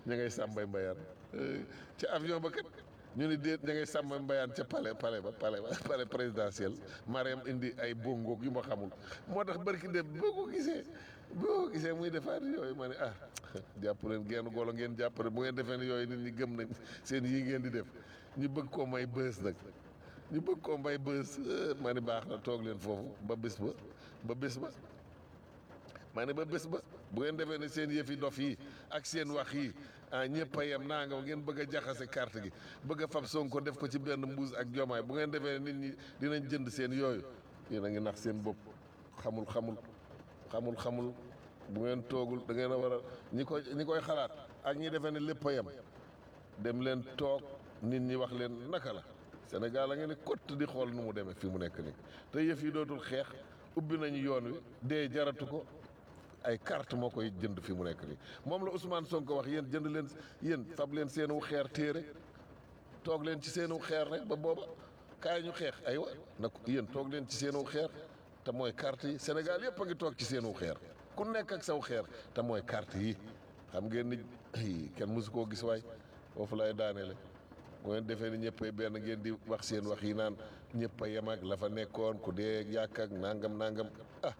ña ngay sàmbay mbayaan ca avion ba kat ñu ni déet ña ngay sàmbay mbayaan ca palais palais ba palais ba palais présidentiel Mariam indi ay bongoog yu ma xamul moo tax barki dem boo ko gisee boo ko gisee muy defaat yooyu ma ne ah jàpp leen genn golo ngeen jàpp rek bu ngeen defee ne yooyu nit ñi gëm nañ seen yii ngeen di def ñu bëgg koo may bës nag ñu bëgg koo may bës ma ni baax na toog leen foofu ba bés ba ba bés ba maa ne ba bés ba bu ngeen defee ne seen yëfi dof yi ak seen wax yi ah ñëpp a yem naa nga ngeen bëgg a jaxase carte gi bëgg a fab Sonko def ko ci benn mbuus ak jomaay bu ngeen defee ne nit ñi dinañ jënd seen yooyu yéen a ngi nax seen bopp xamul xamul xamul xamul bu ngeen toogul da ngeen a war a ñi koy ñi koy xalaat ak ñi defee ne lépp a yem dem leen toog nit ñi wax leen naka la Sénégal a ngeen ni kott di xool nu mu demee fi mu nekk nii te yëf yi dootul xeex ubbi nañu yoon wi dee jaratu ko ay carte moo koy jënd fi mu nekk nii moom la Ousmane Sonko wax yéen jënd leen yéen fab leen seenu xeer téere toog leen ci seenu xeer rek ba booba kaay ñu xeex aywa nag yéen toog leen ci seenu xeer te mooy carte yi Sénégal yëpp a ngi toog ci seenu xeer ku nekk ak saw xeer te mooy carte yi xam ngeen ni kenn mësu koo gis waay foofu lay daaneele bu ngeen defee ni ñëpp ay benn ngeen di wax seen wax yi naan ñëpp a yem ak la fa nekkoon ku dee yàq ak nangam nangam ah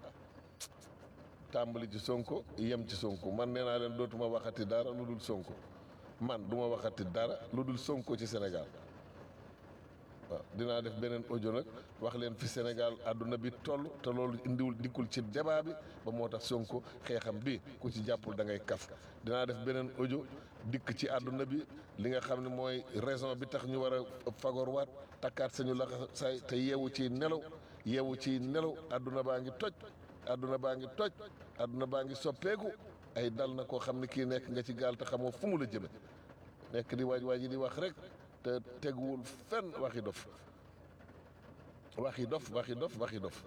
tàmbali ci sonko yem ci sonko man nee naa leen dootuma waxati dara lu dul sonko man duma waxati dara lu dul sonko ci Sénégal waaw dinaa def beneen audio nag wax leen fi Sénégal àdduna bi toll te loolu indiwul dikkul ci débat bi ba moo tax sonko xeexam bi ku ci jàppul da ngay kaf dinaa def beneen audio dikk ci àdduna bi li nga xam ne mooy raison bi tax ñu war a fagorwaat takkaat sañu laxa say te yeewu ci nelaw yeewu ci nelaw àdduna baa ngi toj àdduna baa ngi toj àdduna baa ngi soppeeku ay dal na koo xam ne kii nekk nga ci gaal te xamoo fu mu la jëme nekk di waaj waaj di wax rek te teguwul fenn waxi dof waxi dof waxi dof waxi dof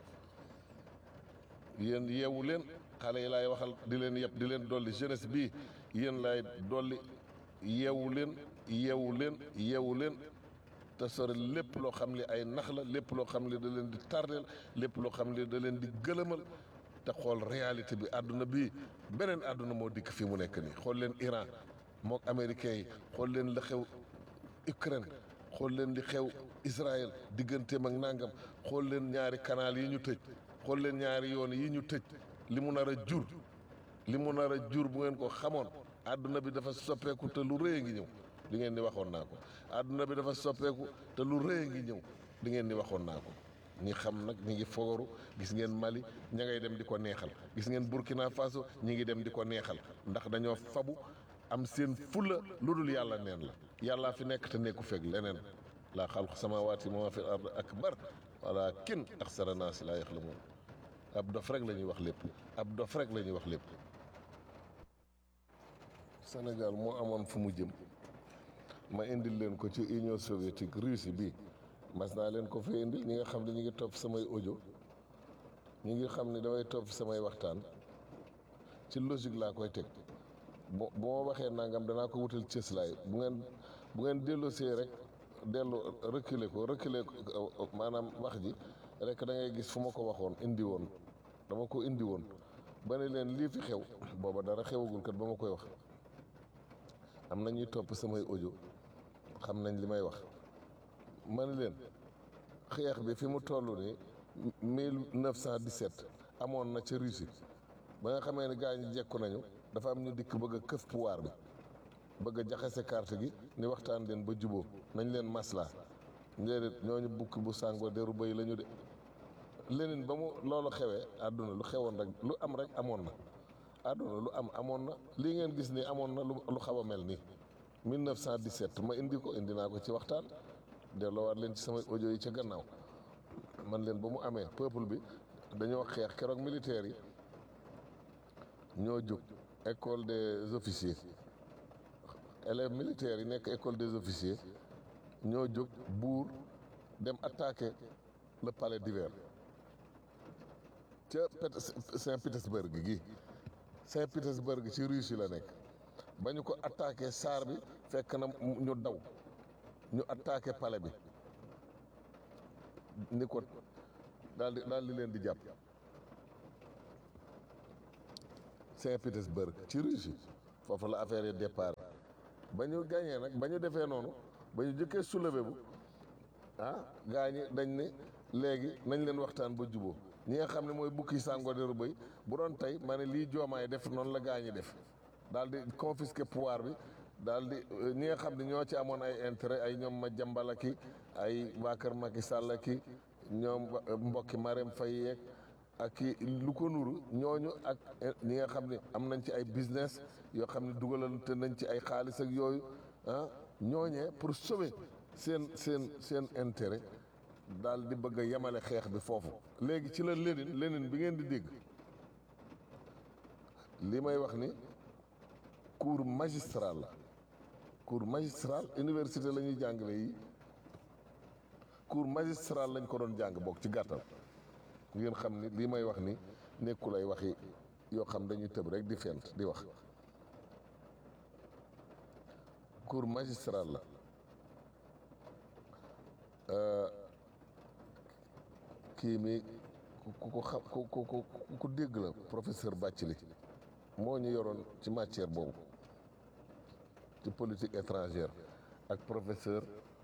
yéen yeewu leen xale yi laay waxal di leen yëpp di leen dolli jeunesse bii yéen laay dolli yeewu leen yeewu leen yeewu leen te sore lépp loo xam ne ay nax la lépp loo xam ne da leen di tardeel lépp loo xam ne da leen di gëlëmal te xool réalité bi àdduna bi beneen àdduna moo dikk fi mu nekk nii xool leen Iran mook américains yi xool leen la xew Ukraine xool leen li xew Israël digganteem ak nangam xool leen ñaari canal yi ñu tëj xool leen ñaari yoon yi ñu tëj li mu nar a jur li mu nar a jur bu ngeen ko xamoon àdduna bi dafa soppeeku te lu rëy a ngi ñëw li ngeen ni waxoon naa ko àdduna bi dafa soppeeku te lu rëy a ngi ñëw li ngeen ni waxoon naa ko ñi xam nag ñi ngi fogoru gis ngeen Mali ña ngay dem di ko neexal gis ngeen Burkina Faso ñi ngi dem di ko neexal ndax dañoo fabu am seen fulla lu dul yàlla neen la yàllaa fi nekk te nekku fekk leneen laa xalqu samaawaati wa maa fi ard akbar walaakin aksara naasi laa yaxlamuun ab dof rek la ñuy wax lépp ab dof rek la ñuy wax lépp Sénégal moo amoon fu mu jëm ma indil leen ko ci Union soviétique Russie bi mas naa leen ko fee indil ñi nga xam ne ñi ngi topp samay audio ñi ngi xam ne damay topp samay waxtaan ci logique laa koy teg bo bu ma waxee nangam danaa ko wutal cëslaay bu ngeen bu ngeen delloosee rek dellu reculer ko reculer ko maanaam wax ji rek da ngay gis fu ma ko waxoon indi woon dama ko indi woon ba ne leen lii fi xew booba dara xewagul kat ba ma koy wax am na ñuy topp samay audio xam nañ li may wax ma ne leen xeex bi fi mu toll nii 1917 amoon na ca Russie ba nga xamee ne gaa ñi jekku nañu dafa am ñu dikk bëgg a këf pouvoir bi bëgg a jaxase carte gi ni waxtaan leen ba juboo nañ leen maslaa déedéet ñooñu bukki bu sàngoo deru bëy la ñu de leneen ba mu loolu xewee àdduna lu xewoon rek lu am rek amoon na àdduna lu am amoon na lii ngeen gis ni amoon na lu lu xaw a mel nii 1917 ma indi ko indi naa ko ci waxtaan delloowaat leen ci samay audio yi ca gannaaw man leen ba mu amee peuple bi dañoo xeex keroog militaires yi ñoo jóg école des officiers élèves militaires yi nekk école des officiers ñoo jóg buur dem attaquer le palais d'hiver ca Saint-Pétersbourg gi Saint-Pétersbourg ci Russie la nekk ba ñu ko attaqué saar bi fekk na ñu daw ñu attaqué palais bi ni ko daal di daal di leen di jàpp Saint-Pétersbourg ci Russie foofu la affaire yi départ ba ñu gagné nag ba ñu defee noonu ba ñu jëkkee soulevé bu ah gaa ñi dañ ne léegi nañ leen waxtaan ba juboo ñi nga xam ne mooy bukki sàngoo deru bëy bu doon tey ma ne lii joomaay def noonu la gaa ñi def daal di confisquer pouvoir bi daal di ñi nga xam ne ñoo ci amoon ay intérêt ay ñoom ma jambala ki ay waa kër Macky Sall ki ñoom mbokki Marème Faye yeeg ak ki lu ko nuru ñooñu ak ñi nga xam ne am nañ ci ay business yoo xam ne dugalante nañ ci ay xaalis ak yooyu ah ñooñee pour sauver seen seen seen intérêt daal di bëgg a yemale xeex bi foofu léegi ci la Lénine Lénine bi ngeen di dégg li may wax ni cours magistral la cours magistral université la ñuy jàngale yi cours magistral lañ ko doon jàng bokk ci gàttal ngeen xam ni li may wax ni nekkul ay waxi yoo xam dañuy tëb rek di fent di wax cours magistral la kii mi ku ko xam ku ku ku ku dégg la professeur Bathily moo ñu yoroon ci matière boobu ci politique étrangère ak professeur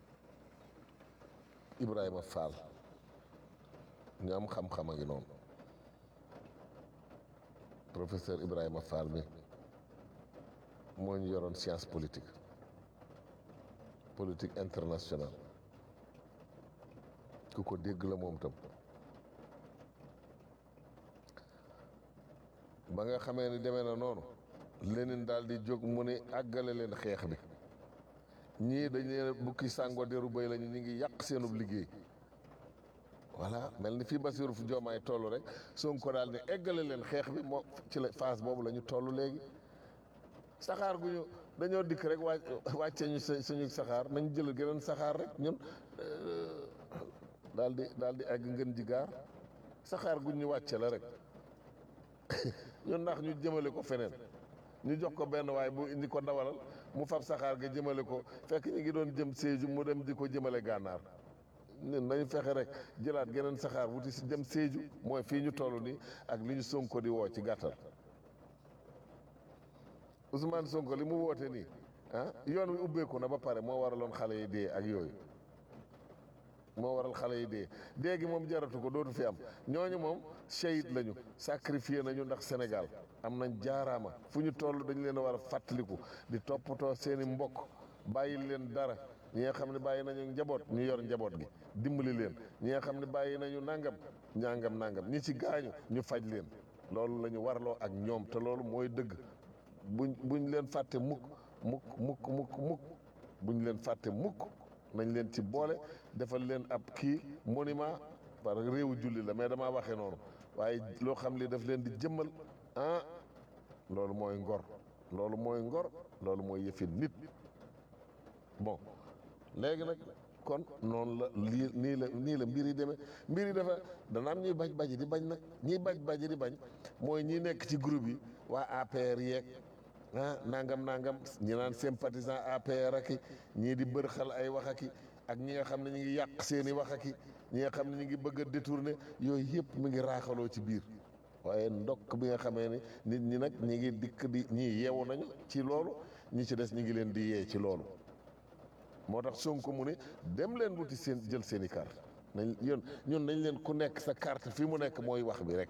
Ibrahima Fall ñu am xam-xam a ngi noonu professeur Ibrahima Fall mi moo ñu yoroon science politique politique internationale ku ko dégg la moom tam ba nga xamee ni demee na noonu Lénine daal di jóg mu ne àggale leen xeex bi ñii dañ leen bukki sàngo deru béy lañu ñu ngi yàq seenub liggéey voilà mel ni fii Bassirou Diomaye toll rek Sonko daal ne eggale leen xeex bi moo ci la phase boobu la ñu toll léegi saxaar gu ñu dañoo dikk rek wàcc wàcce ñu suñu saxaar nañ jël geneen saxaar rek ñun daal di daal di egg ngën ji gaar saxaar gu ñu wàcce la rek ñun ndax ñu jëmale ko feneen ñu jox ko benn waaye bu indi ko dawalal mu fab saxaar ga jëmale ko fekk ñu ngi doon jëm Sédhiou mu dem di ko jëmale gànnaar ñun nañu fexe rek jëlaat geneen saxaar wuti si dem Sédhiou mooy fii ñu toll nii ak li ñu Sonko di woo ci gàttal Ousmane Sonko li mu woote nii ah yoon wi ubbeeku na ba pare moo waraloon xale yi dee ak yooyu moo waral xale yi dee dee gi moom jaratu ko dootu fi am ñooñu moom shahid lañu sacrifié nañu ndax Sénégal am nañ jaaraama fu ñu toll dañu leen a war a fàttaliku di toppatoo seeni mbokk bàyyi leen dara ñi nga xam ne bàyyi nañu njaboot ñu yor njaboot gi dimbali leen ñi nga xam ne bàyyi nañu nangam ñangam nangam ñi ci gaañu ñu faj leen loolu la ñu warloo ak ñoom te loolu mooy dëgg buñ buñ leen fàtte mukk mukk mukk mukk mukk buñ leen fàtte mukk nañ leen ci boole defal leen ab kii monument parce que réewu julli la mais damaa waxee noonu waaye loo xam li daf leen di jëmmal ah loolu mooy ngor loolu mooy ngor loolu mooy yëfi nit bon léegi nag kon noonu la lii nii la nii la mbir yi demee mbir yi dafa dana am ñuy baj baji di bañ nag ñiy baj baji di bañ mooy ñi nekk ci groupe yi waa APR yeeg ah nangam nangam ñi naan sympathisant APR aki ñii di bërxal ay wax aki ak ñi nga xam ne ñu ngi yàq seen i wax aki ñi nga xam ne ñu ngi bëgg a détourner yooyu yëpp mi ngi raaxaloo ci biir waaye ndokk bi nga xamee ni nit ñi nag ñi ngi dikk di ñii yeewu nañu ci loolu ñi ci des ñi ngi leen di yee ci loolu moo tax Sonko mu ne dem leen wuti seen jël seen i carte nañ ñun ñun nañ leen ku nekk sa carte fi mu nekk mooy wax bi rek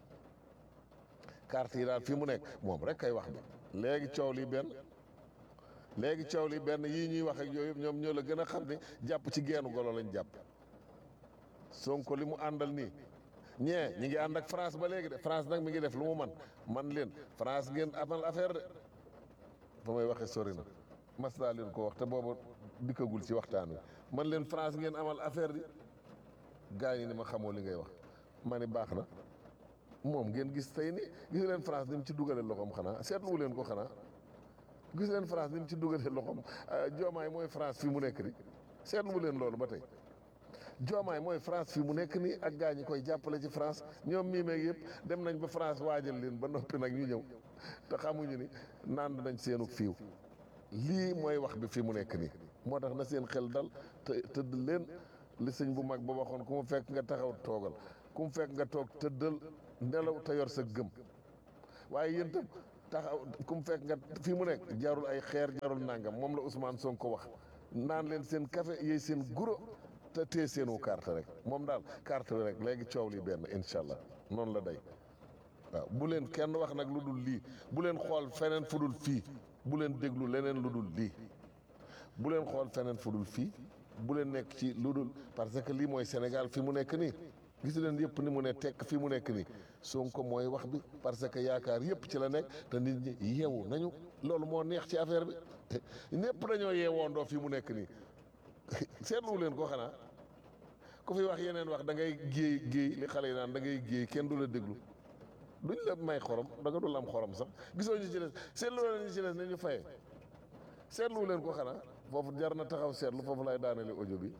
carte yi daal fi mu nekk moom rek kay wax bi léegi coow li benn léegi coow li benn yii ñuy wax ak yooyu ñoom ñoo la gën a xam ne jàpp ci geenu golo lañ jàpp Sonko li mu àndal nii ñee ñi ngi ànd ak France ba léegi de France nag mi ngi def lu mu man man leen France ngeen amal affaire de fa may waxee sori na mas naa leen ko wax te booba dikkagul ci waxtaan wi man leen France ngeen amal affaire di gars yi ni ma xamoo li ngay wax ma ni baax na moom ngeen gis tey ni gis leen France ni mu ci dugalee loxoom xanaa seetluwu leen ko xanaa gis leen France ni mu ci dugalee loxoom joomaay mooy France fi mu nekk ni seetluwu leen loolu ba tey joomaay mooy France fi mu nekk nii ak gaa ñi koy jàppale ci France ñoom mii meeg yëpp dem nañ ba France waajal leen ba noppi nag ñu ñëw te xamuñu ni nand nañ seenu fiiw lii mooy wax bi fi mu nekk nii moo tax na seen xel dal te tëdd leen li sëñ bu mag ba waxoon ku mu fekk nga taxaw toogal ku mu fekk nga toog tëddal nelaw te yor sa gëm waaye yéen tam taxaw ku mu fekk nga fii mu nekk jarul ay xeer jarul nangam moom la Ousmane Sonko wax naan leen seen café yéy seen guro te tee seenu carte rek moom daal carte bi rek léegi coow li benn incha allah noonu la day waaw bu leen kenn wax nag lu dul lii bu leen xool feneen fu dul fii bu leen déglu leneen lu dul lii bu leen xool feneen fu dul fii bu leen nekk ci lu dul parce que lii mooy Sénégal fi mu nekk nii gis leen yëpp ni mu ne tekk fi mu nekk nii Sonko mooy wax bi parce que yaakaar yëpp ci la nekk te nit ñi yeewu nañu loolu moo neex ci affaire bi ñëpp dañoo yeewoondoo fi mu nekk nii seetlu leen ko xanaa ku fi wax yeneen wax da ngay géey géey li xale yi naan da ngay géey kenn du la déglu duñ la may xorom da nga dul am xorom sax gisoo ñu ci des seetlu leen ñu ci des ne ñu fayee seetlu leen ko xanaa foofu jar na taxaw seetlu foofu lay daanele audio bi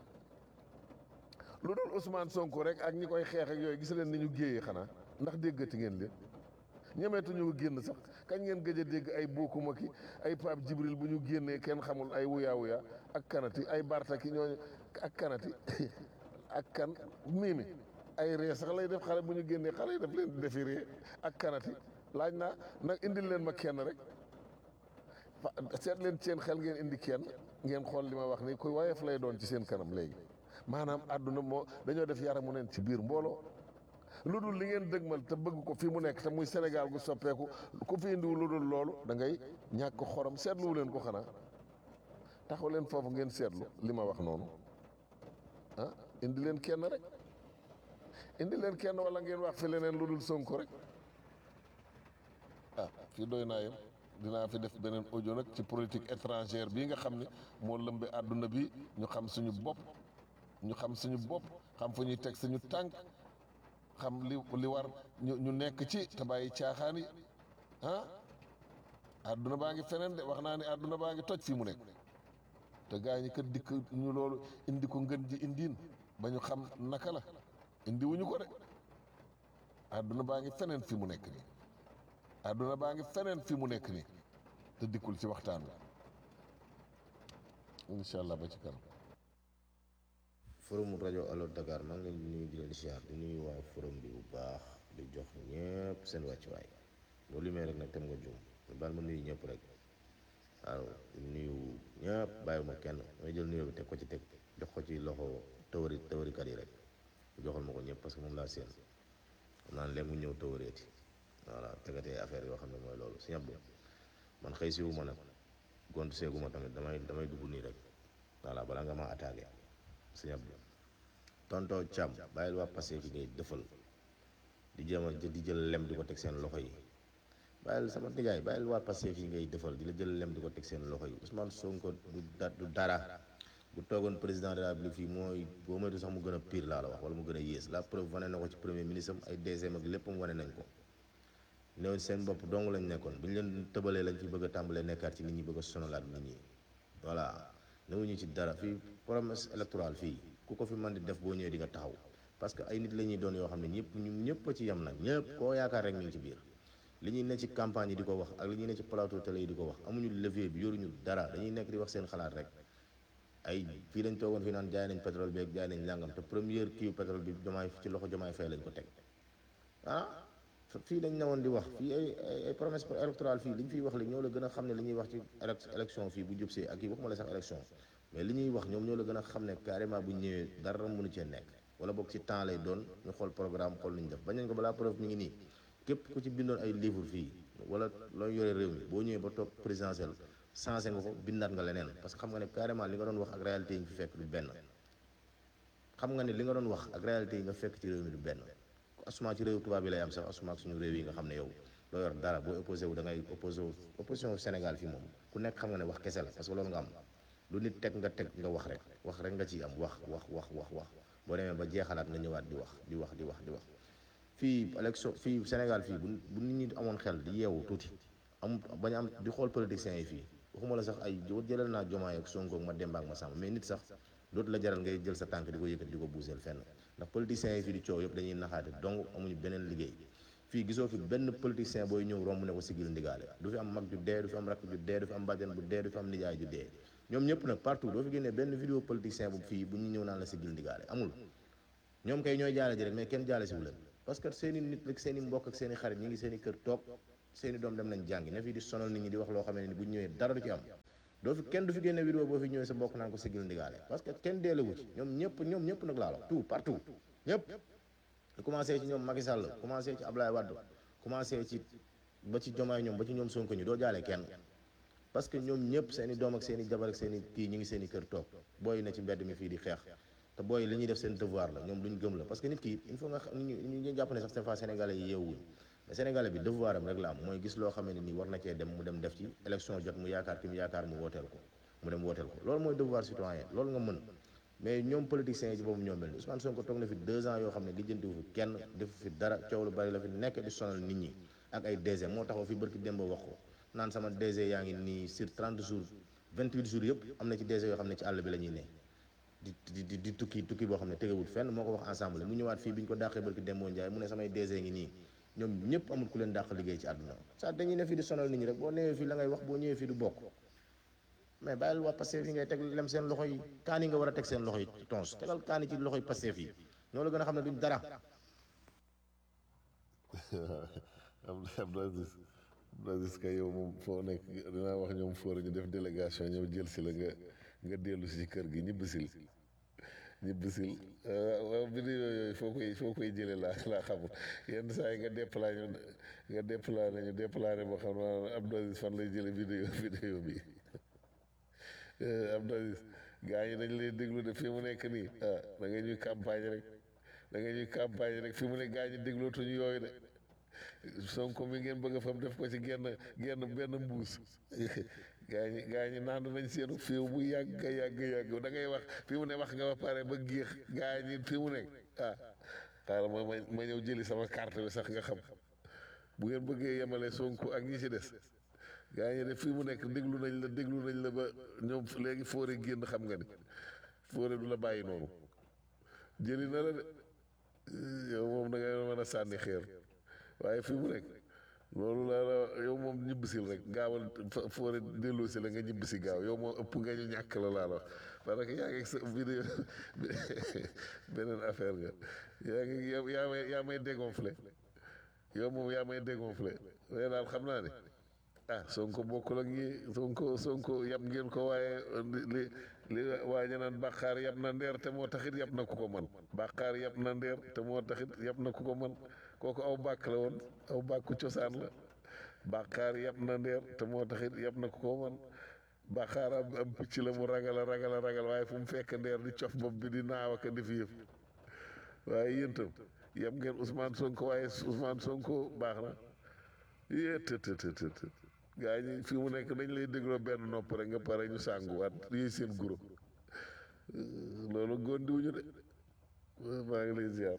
lu dul Ousmane Sonko rek ak ñi koy xeex ak yooyu gis leen ni ñu géeyee xanaa ndax déggati ngeen leen ñemeetuñu génn sax kañ ngeen gëj a dégg ay bokkuma ki ay Pape Jibril bu ñu génnee kenn xamul ay wuyaa wuyaa ak kanati ay bartaki ñooñu ak kanati ak kan miimi ay ree sax lay def xale bu ñu génnee xale yi daf leen di defi ree ak kanati laaj naa nag indil leen ma kenn rek fa seet leen seen xel ngeen indi kenn ngeen xool li ma wax ni ku woyof lay doon ci seen kanam léegi maanaam àdduna moo dañoo def yaramu neen ci biir mbooloo lu dul li ngeen dëgmal te bëgg ko fi mu nekk te muy Sénégal gu soppeeku ku fi indiwu lu dul loolu da ngay ñàkk xorom seetluwu leen ko xanaa taxaw leen foofu ngeen seetlu li ma wax noonu ah indi leen kenn rek indi leen kenn wala ngeen wax fi leneen lu dul Sonko rek ah fii doy naa yem dinaa fi def beneen audio nag ci politique étrangère bii nga xam ne moo lëmbe àdduna bi ñu xam suñu bopp ñu xam suñu bopp xam fu ñuy teg suñu tànk xam li li war ñu ñu nekk ci te bàyyi caaxaan yi ah àdduna baa ngi feneen de wax naa ne àdduna baa ngi toj fii mu nekk te gaa ñi kat dikk ñu loolu indi ko ngën ji indiin ba ñu xam naka la indi wuñu ko de àdduna baa ngi feneen fi mu nekk nii àdduna baa ngi feneen fi mu nekk nii te dikkul ci waxtaan wi incha allah ba ci kanam. forum rajo Allo Dakar maa ngi leen di nuyu di leen siyaar di nuyu waa forum bi bu baax di jox ñëpp seen wàccuwaay loolu li may rek nag tem nga juum baal ma nuyu ñëpp rek waaw di nuyu ñëpp bàyyiwuma kenn may jël nuyoo bi teg ko ci teg jox ko ci loxo tawari tawarikat yi rek joxal ma ko ñëpp parce que moom laa seen xam naa ne léegi mu ñëw tawareeti voilà tegatee affaire yoo xam ne mooy loolu si ñëpp man xëy si wu ma nag gont seegu ma tamit damay damay dugg nii rek voilà balaa nga ma attaqué si ñëpp tonto Thiam bàyyil waa passé fi ngay dëfal di jéem a di jël lem di ko teg seen loxo yi bàyyil sama nijaay bàyyil waa passé fi ngay dëfal di la jël lem di ko teg seen loxo yi Ousmane Sonko du da du dara bu toogoon président de la République fii mooy boo moytu sax mu gën a pire laa la wax wala mu gën a yées la preuve wane na ko ci premier ministre am ay deuxième ak léppam wane nañ ko néew seen bopp dong lañ nekkoon bu ñu leen tëbalee lañ fi bëgg a tàmbalee nekkaat ci nit ñi bëgg a sonalaat nit ñi voilà newuñu ci dara fii promesse électorale fii ku ko fi mën di def boo ñëwee di nga taxaw parce que ay nit la ñuy doon yoo xam ne ñëpp ñu ñëpp a ci yem nag ñëpp koo yaakaar rek ñu ngi ci biir li ñuy ne ci campagne yi di ko wax ak li ñuy ne ci plateau télé yi di ko wax amuñu levier bi yoruñu dara dañuy nekk di wax seen xalaat rek ay fii lañ toogoon fii naan jaay nañ pétrole bi ak jaay nañ langam te première kii pétrole bi jomaay ci loxo jomaay fay lañ ko teg ah fii dañ newoon di wax fii ay ay promesse électorale fii li ñu fiy wax li ñoo la gën a xam ne li ñuy wax ci élection fii bu jubsee ak yi waxuma la sax élection mais li ñuy wax ñoom ñoo la gën a xam ne carrément bu ñëwee dara mënu cee nekk wala boog ci temps lay doon ñu xool programme xool lu ñu def bañ nañ ko balaa preuve mi ngi nii képp ku ci bindoon ay livre fii wala looy yore réew mi boo ñëwee ba toog présidentiel changé nga ko bindaat nga leneen parce que xam nga ne carrément li nga doon wax ak réalité yi nga fi fekk du benn xam nga ne li nga doon wax ak réalité yi nga fekk ci réew mi du benn asuma ci réew tubaab bi lay am sax asuma ak suñu réew yi nga xam ne yow doo yor dara boo opposé wu da ngay opposé wu opposition Sénégal fii moom ku nekk xam nga ne wax kese la parce que loolu nga am lu nit teg nga teg nga wax rek wax rek nga ciy am wax wax wax wax wax boo demee ba jeexalaat nga ñëwaat di wax di wax di wax di wax fii élection fii Sénégal fii bu bu nit ñi amoon xel di yeewu tuuti am bañ am di xool politiciens yi fii waxuma la sax ay jëlal naa Jomaay ak Sonko ak ma Demba ak ma Samba mais nit sax dootu la jaral ngay jël sa tànk di ko yëkkati di ko buuseel fenn ndax politiciens yi fii di coow yëpp dañuy naxaate donc amuñu beneen liggéey fii gisoo fi benn politicien booy ñëw romb ne ko sigil ndigaale du fi am mag ju dee du fi am rakk ju dee du fi am bàjjan bu dee du fi am nijaay ju dee ñoom ñëpp nag partout doo fi génnee benn vidéo politicien bu fii bu ñu ñëw naan la sigil ndigaale amul ñoom kay ñooy jaale ji rek mais kenn jaale si wu leen parce que seen i nit rek seen i mbokk ak seen i xarit ñi ngi seen i kër toog seeni doom dem nañ jàngi ne fii di sonal nit ñi di wax loo xam ne ni bu ñëwee dara du ci am doo fi kenn du fi génne vidéo boo fi ñëwee sa mbokk naan ko sigil ndigaale parce que kenn deelewu ci ñoom ñëpp ñoom ñëpp nag laa la tout partout ñëpp commencé ci ñoom Macky Sall commencé ci Ablaye Wade commencé ci ba ci Diomaye ñoom ba ci ñoom Sonko ñu doo jaale kenn parce que ñoom ñëpp seen i doom ak seen i jabar ak seen i kii ñu ngi seen i kër toog booy na ci mbedd mi fii di xeex te booy li ñuy def seen devoir la ñoom luñ gëm la parce que nit ki il faut nga xam ñu ñu jàpp ne sax des fois sénégalais yi yeewuñ mais sénégalais bi devoir am rek la am mooy gis loo xam ne nii war na cee dem mu dem def ci élection jot mu yaakaar ki mu yaakaar mu wooteel ko mu dem wooteel ko loolu mooy devoir citoyen loolu nga mën mais ñoom politiciens yi ci boobu ñoom mel ni Ousmane Sonko toog na fi deux ans yoo xam ne lijjantiwu fi kenn defu fi dara coow lu bari la fi nekk di sonal nit ñi ak ay DG moo taxaw fi barki démb wax ko naan sama DG yaa ngi nii sur 30 jours 28 jours yëpp am na ci DG yoo xam ne ci àll bi la ñuy ne di di di tukki tukki boo xam ne tegewul fenn moo ko wax ensemble mu ñëwaat fii bi ñu ko dàqee barki démboo Njaay mu ne samay DG ngi nii ñoom ñëpp amul ku leen dàq liggéey ci àdduna ça dañuy ne fii di sonal nit ñi rek boo newee fii la ngay wax boo ñëwee fii du bokk mais bàyyil waa Pastef yi ngay teg lem seen loxo yi kaani nga war a teg seen loxo yi tons tegal kaani ci loxo yi Pastef yi ñoo la gën a xam ne duñ dara am Abdou Aziz Abdou Aziz kay yow moom foo nekk dinaa wax ñoom fóor ñu def délégation ñëw jël si la nga nga dellu si ci kër gi ñibbisil ñibbisil waaw vidéo yooyu foo koy foo koy jëlee laa laa xamul yenn saa yi nga déplacé ñu nga déplacé ñu déplacé boo xam ne Abdou Aziz fan lay jëlee vidéo vidéo bi Abdou Aziz gaa ñi dañ lay déglu de fi mu nekk nii ah da nga ñuy campagne rek da nga ñuy campagne rek fi mu ne gaa ñi déglootuñu yooyu de Sonko mi ngeen bëgg a fam def ko ci genn genn benn mbuus gaa ñi gaa ñi naan nañ seenu fiiw bu yàgg yàgg yàgg da ngay wax fi mu ne wax nga ba pare ba géex gaa ñi fi mu nekk ah xaaral ma ma ma ñëw jëli sama carte bi sax nga xam bu ngeen bëggee yemale Sonko ak ñi ci des gaa ñi de fii mu nekk déglu nañ la déglu nañ la ba ñoom léegi foore génn xam nga ni foore du la bàyyi noonu jëli na la de yow moom da ngay mën a sànni xeer waaye fii mu nekk loolu la la yow moom ñibbisil rek gaawal foore delloo si la nga ñibbisi gaaw yow moom ëpp nga ñu ñàkk la laa la wax parce que yaa ngi sa vidéo beneen affaire nga yaa ngi yaa may yaa may dégonflé yow moom yaa may dégonflé mais daal xam naa ne ah Sonko bokkul ak ñi Sonko Sonko yab ngeen ko waaye li li waa ñu naan bàqaar yab na ndeer te moo taxit yab na ku ko man bàqaar yab na ndeer te moo taxit yab na ku ko man kooku aw bàkk la woon aw bàkku cosaan la bàqaar yab na ndeer te moo taxit yab na ku ko man bàqaar am am picc la mu ragal a ragal a ragal waaye fu mu fekk ndeer di cof bopp bi di naaw ak di fi yëf waaye yéen tam yab ngeen Ousmane Sonko waaye Ousmane Sonko baax na yee të të të të gaa ñi fi mu nekk dañ lay dégloo benn nopp rek nga pare ñu sànguwaat yéey seen guro loolu góondiwuñu de maa ngi lay ziar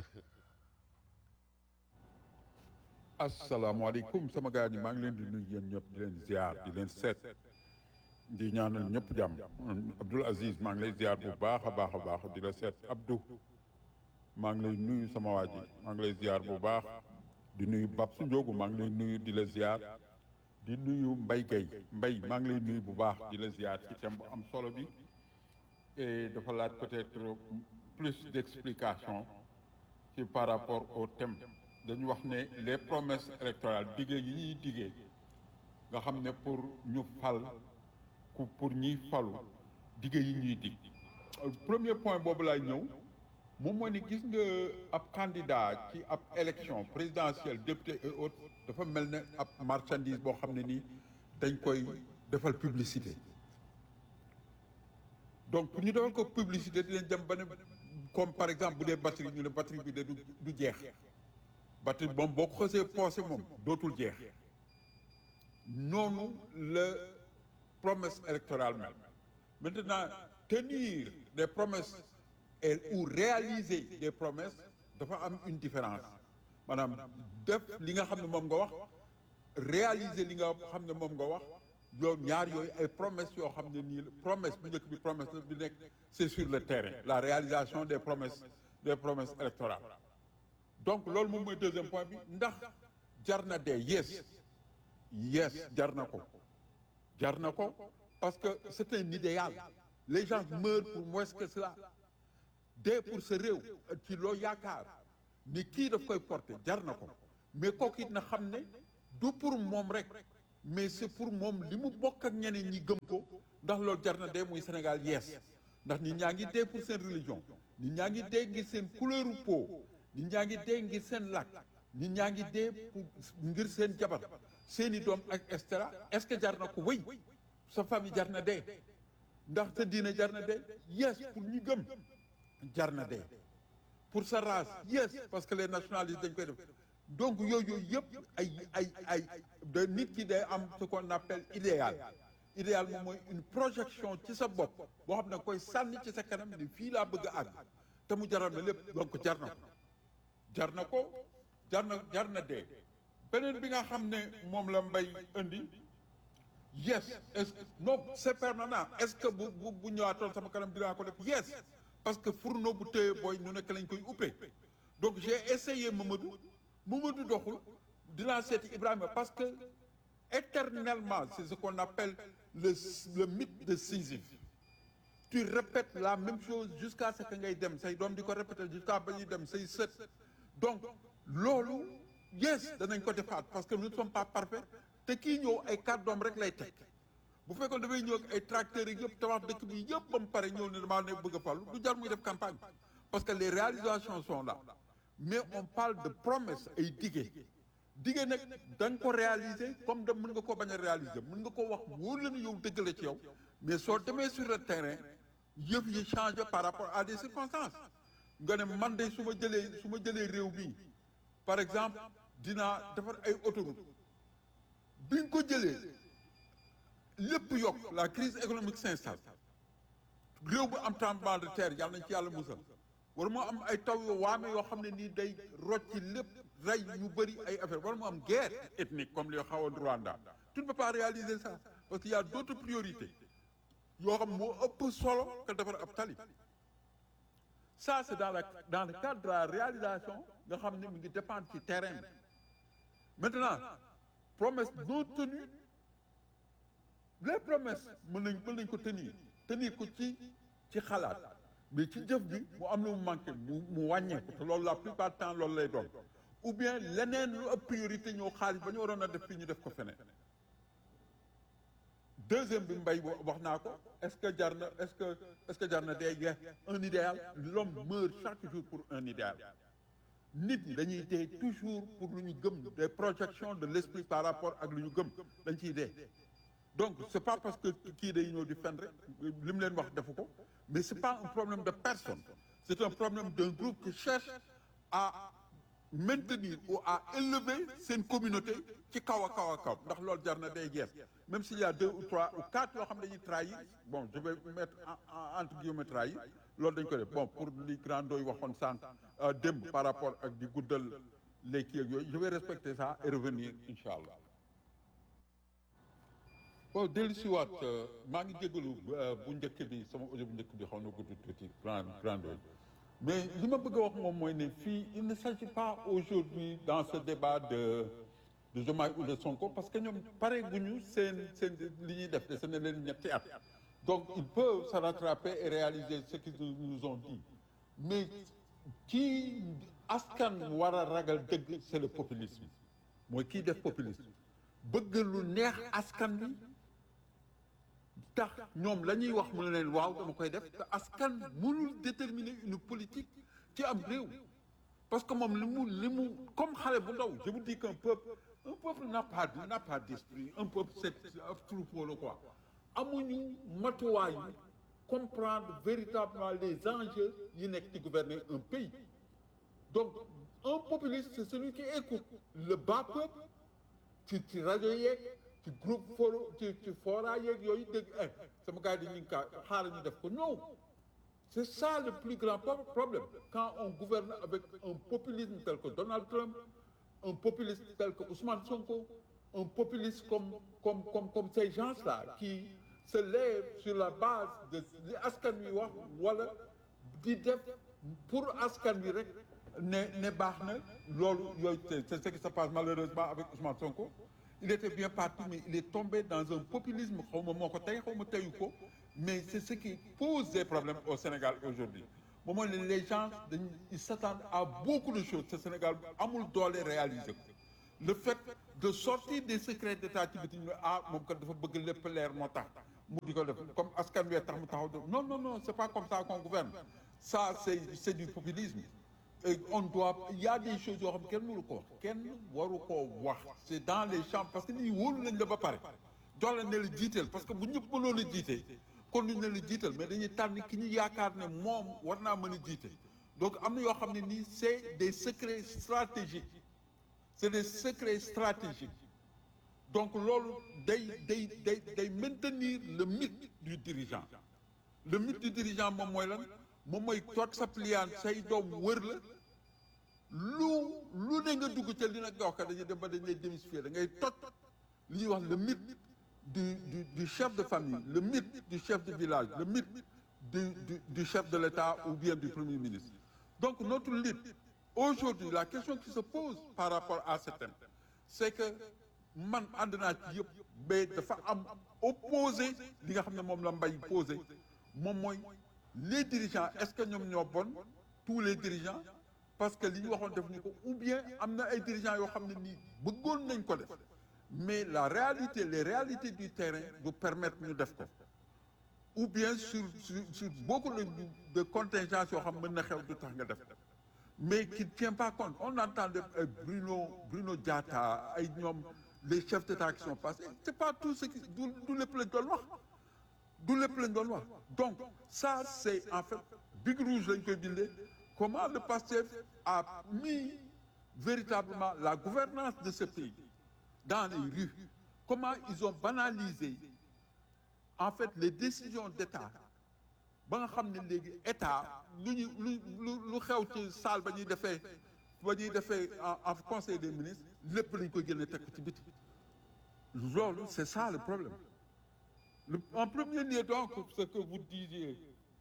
asalaamaaleykum sama gars ñi maa ngi leen di nuyu yéen ñëpp di leen ziar di leen seet di ñaanal ñëpp jàmm Abdoul Aziz maa ngi lay ziar bu baax a baax a baax di la seet Abdou maa ngi lay nuyu sama waa ji maa ngi lay ziar bu baax di nuyu Babsu Ndiogu maa ngi lay nuyu di la ziar di nuyu Mbaye Gueye Mbaye maa ngi lay nuyu bu baax di la ziar ci thème bu am solo bi et dafa laaj peut-être plus d'explication ci par rapport au thème dañu wax ne les promesses électorales diggé yi ñuy diggee nga xam ne pour ñu fal ku pour ñuy falu diggé yi ñuy dig premier point boobu laay ñëw moom mooy ni gis nga ab candidat ci ab élection présidentielle député et autres dafa mel ne ab marchandise boo xam ne nii dañ koy defal publicité donc pour ñu defal ko publicité dinañ dem ba ne comme par exemple bu dee batterie ñu ne batterie bi de du du jeex batterie moom boo ko xësee poosé moom dootul jeex noonu la promesse électorale mel maintenant tenir des promesses et ou réaliser des promesses dafa am une différence maanaam def li nga xam ne moom nga wax réaliser li nga xam ne moom nga wax yow ñaar yooyu ay promesses yoo xam ne nii promesse bu njëkk bi promesse la bi nekk c'est sur le terrain la réalisation des promesses des promesses électorales donc loolu moom mooy deuxième point bi ndax jar na dee yes yes jar na ko jar na ko parce que c'est un idéal les gens meurent pour moins que cela dee pour sa réew ci loo yaakaar ni kii daf koy porter jar na ko mais kooku it na xam ne du pour moom rek mais c'est pour moom li mu bokk ak ñeneen ñi gëm ko ndax loolu jar na dee muy Sénégal yees ndax nit ñaa ngi dee pour seen religion nit ñaa ngi dee ngir seen couleur peau nit ñaa ngi dee ngir seen làkk nit ñaa ngi dee pour ngir seen jabar seeni doom ak et cetera est-ce que jar na ko wéy sa famille jar na dee ndax sa diine jar na dee yes pour ñu gëm jar na dee pour sa race yes parce que les nationalistes dañ koy def donc yooyu yooyu yëpp ay ay ay de nit ki day am ce qu'on appelle idéal idéal moom mooy une projection ci sa bopp boo xam ne koy sànni ci sa kanam ni fii laa bëgg a àgg te mu jaral na lépp donc jar na ko jar na ko jar na jar na dee beneen bi nga xam ne moom la mbay indi yes est-ce que non c'est permanent est-ce que bu bu bu ñëwaatoon sama kanam dinaa ko def yes parce que fourneau bu téye booy ñu nekk lañ koy uppee donc j'ai essayé Mamadou Mamadou doxul dinaa seeti Ibrahima parce que éternellement c'est ce qu'on appelle le le mythe de Sisyphe tu répètes la même chose jusqu'à ce que ngay dem say doom di ko répéter jusqu'à ba ñuy dem say sët donc loolu yes danañ ko defaat parce que nous ne sommes pas parfaits te kii ñëw ay kàddoom rek lay teg bu fekkoon dafay ñëw ak ay tracteurs yi yëpp tabax dëkk bi yëpp ba mu pare ñëw ne damaa ne bëgg a fallu du jar muy def campagne parce que les réalisations sont là mais on parle de promesses ay dige dige nag da nga ko réaliser comme de mën nga ko bañ a réaliser mën nga ko wax wóor la ne yow dëgg la ci yow mais soo demee sur le terrain yëf yi changé par rapport à des circonstances nga ne man de su ma jëlee su ma jëlee réew mi par exemple dinaa defar ay autoroute bi nga ko jëlee lépp yokk la crise économique s'installe réew bu am tremblement de terre yàlla nañ ci yàlla musal wala moo am ay taw yoo waame yoo xam ne nii day rocci lépp rey ñu bëri ay affaire wala mu am guerre ethnique comme li xawoon Rwanda tu ne peux pas réaliser ça parce qu'il y a d'autres priorités yoo xam moo ëpp solo que defar ab tali ça c'est dans la dans le cadre de la réalisation nga xam ne mi ngi dépendre ci terrain bi maintenant promesse non tenue les promesses mën nañ mën nañ ko tenir tenir ko ci ci xalaat mais ci jëf bi mu am lu mu manqué mu mu wàññeeku te loolu la plupart du temps loolu lay doon ou bien leneen lu ëpp priorité ñëw xaalis ba ñu waroon a def fii ñu def ko feneen deuxième bi mbay wax naa ko est-ce que jar na est-ce que est-ce que jar na day yeex un idéal l'homme meurt chaque jour pour un idéal nit ñi dañuy dee toujours pour lu ñu gëm des projections de l'esprit par rapport ak lu ñu gëm dañ ciy dee donc c'est pas parce que kii day ñëw di fen rek li mu leen wax defu ko mais c'est pas un problème de personne c'est un problème d'un groupe qui cherche à maintenir ou à élever seen communauté ci kaw a kaw a kaw ndax loolu jar na day jeex même s'il y a deux ou trois ou quatre yoo xam ne dañuy trahir bon je vais mettre entre guillemets trahir loolu dañ ko def bon pour li grand doy waxoon sànq démb par rapport ak di guddal les kii ak yooyu je vais respecter ça et revenir incha allah bon dellu si waat maa ngi jégalu bu njëkk bi sama audio bu njëkk bi xaw na gudd tuuti grand grand doy mais li ma bëgg a wax moom mooy ne fii il ne s'agit pas aujourd'hui dans ce débat de de Diomaye ou de Sonko parce que ñoom pare guñu seen seen li ñuy def dese na leen ñetti at donc ils peuvent se rattraper et réaliser ce qu'ils nous ont dit mais kii askan war a ragal dëgg c'est le populisme mooy kii def populisme bëgg lu neex askan bi tax ñoom la ñuy wax mu ne leen waaw dama koy def te askan mënul déterminer une politique ci am réew parce que moom li mu li mu comme xale bu ndaw je vous dis qu'un peuple un peuple n'a pas n'a pas d'esprit un peuple c'est un troupeau la quoi amuñu matuwaay comprendre véritablement les enjeux yi nekk ci gouverner un pays donc un populiste c'est celui qui écoute le bas peuple ci ci rajo yeeg ci groupe foro ci ci fora yeeg yooyu dégg eh sama gars yi ñu ngi kaa xaaral ñu def ko non c'est ça le plus grand problème quand on gouverne avec un populisme tel que Donald Trump un populiste tel que Ousmane Sonko un populiste comme comme comme comme ces gens-là qui se lèvent sur la base de li askan wi wax wala di def pour askan wi rek ne ne baax na loolu yooyu c'est ce qui se passe malheureusement avec Ousmane Sonko il était bien parti mais il est tombé dans un populisme xaw ma moo ko tey xaw ma teyu ko mais c'est ce qui pose des problèmes au Sénégal aujourd'hui moom mooy ne les gens dañ ils s'attendent à beaucoup de choses ce Sénégal amul doole réaliser ko le fait de sortir des secrets d'état ci biti ñu ne ah moom kat dafa bëgg lépp leer moo tax mu di ko def comme askan wee tax mu taxaw de non non non c'est pas comme ça qu'on gouverne ça c'est c'est du populisme et on doit il y a des choses yoo xam kenn mënu ko wax kenn waru koo wax c'est dans les champs parce que nit ñi wóolu nañ la ba pare jox la ne la jiital parce que bu ñëpp mënoon a jiite kon ñu ne la jiital mais dañuy tànn ki ñu yaakaar ne moom war naa mën a jiite donc am na yoo xam ne nii c'est des secrets stratégiques c'est des secrets stratégiques donc loolu day day day day maintenir le mythe du dirigeant le mythe du dirigeant moom mooy lan moom mooy toog sa pliant say doom wër la lu lu ne nga dugg ca li nag nga wax ka dañuy dem ba dañ lay démystifier da ngay toj li ñuy wax le mythe du du du chef de famille le mythe du chef de village le mythe du du du chef de l'État ou bien du premier ministre donc notre lutte aujourd'hui la question qui se pose par rapport à ce thème c'est que man ànd naa ci yëpp mais dafa am opposé li nga xam ne moom la mbay posé moom mooy les dirigeants est-ce que ñoom ñoo bon tous les dirigeants parce que li ñu waxoon def ñu ko ou bien am na ay dirigeants yoo xam ne nii bëggoon nañ ko def mais la réalité les réalités du terrain du permettre ñu def ko ou bien sur sur sur beaucoup de de contingences yoo xam mën na xew du tax nga def ko mais qui ne tient pas compte on entend de ay Bruno Bruno Diatta ay ñoom les chefs d'État qui sont passés c'est pas tout ce qui du du lépp lañ doon wax du lépp lañ doon wax donc ça c'est en fait big rouge lañ koy bindee comment le PASTEF a mis véritablement la gouvernance de ce pays dans les rues comment ils ont banalisé en fait les décisions d'État ba nga xam ne léegi État lu ñu lu lu lu xew ci salle ba ñuy defee ba ñuy defee en conseil des ministres lépp lañ ko génne teg ko ci biti loolu c'est ça le problème le, en premier lieu donc ce que vous disiez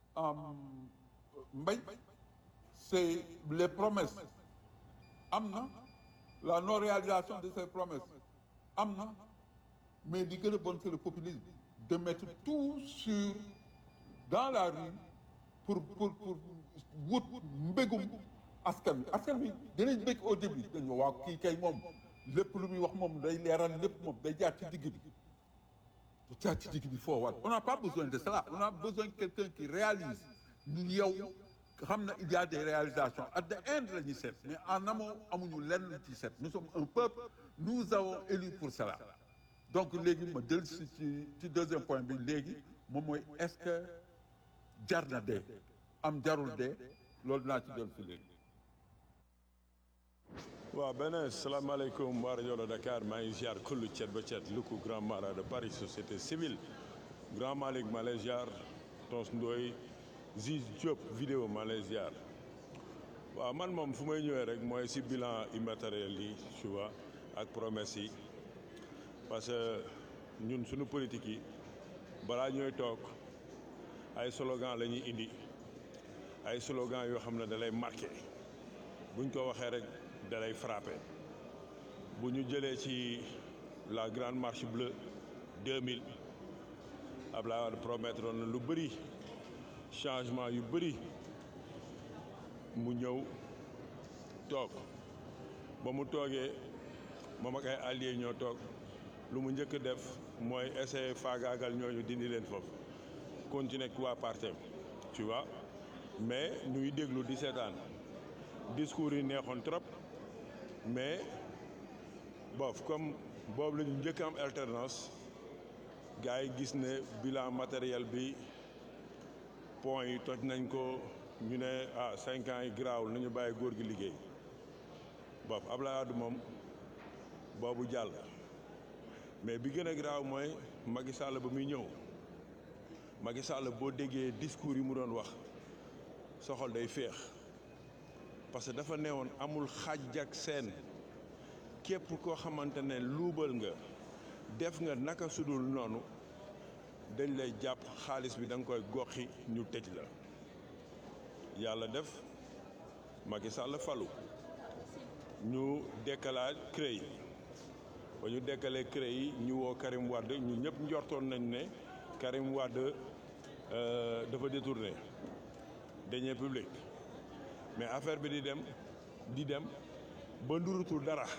Mbaye c'est les promesses am na la non réalisation de ces promesses am na mais li gën a bon c'est le populisme de mettre tout sur dans la rue pour pour pour wut mbégum askan wi askan wi dinañ bég au début dañu waaw kii kay moom lépp lu muy wax moom day leeral lépp moom day jaar ci digg bi du jaar ci digg bi foo wat on n'a pas besoin de cela on a besoin de quelqu'un qui réalise ñun yow xam na il y a des réalisations at the end la ñuy seet mais en amont amuñu lenn ci seet nous sommes un peuple nous avons élu pour cela donc léegi ma dellu si ci ci deuxième point bi léegi moom mooy est-ce que jar na dee am jarul dee loolu dinaa ci dellu si léegi waaw beneen salaamaaleykum waa rajo Dakar maa ngi ziar kullu cet ba cet Luku grand mara de Paris société civile grand Malick maa lay ziar Tons Ndoye Ziz Diop vidéo maa lay ziar waaw man moom fu may ñëwee rek mooy si bilan immatériel yi tu vois ak promesse yi parce que ñun suñu politique yi balaa ñooy toog ay slogan la ñuy indi ay slogan yoo xam ne da lay marqué buñ ko waxee rek da lay frappé bu ñu jëlee ci la grande marche bleue 2000 Abdoulaye Wade promettre na lu bëri changement yu bëri mu ñëw toog ba mu toogee moom ak ay alliés ñoo toog lu mu njëkk def mooy essayer faagaagal ñooñu dindi leen foofu continuer ak waa partem tu vois mais ñuy déglu di seetaan discours yi neexoon trop mais bof comme boobu la ñu njëkk am alternance gars yi gis ne bilan matériel bi pont yi toj nañ ko ñu ne ah cinq ans yi garaawul nañu bàyyi góor gi liggéey bof Abdoulaye Wade moom boobu jàll mais bi gën a garaaw mooy Macky Sall ba muy ñëw Macky Sall boo déggee discours yi mu doon wax soxol day féex parce que dafa neewoon amul xàjj ak seen képp koo xamante ne luubal nga def nga naka sudul noonu dañ lay jàpp xaalis bi da nga koy goxi ñu tëj la yàlla def Macky Sall falu ñu dekkalaat CREI yi ba ñu dekkalee CREI yi ñu woo Karim Wade ñu ñëpp njortoon nañ ne Karim Wade dafa détourné deniers publics mais affaire bi di dem di dem ba ndurutul dara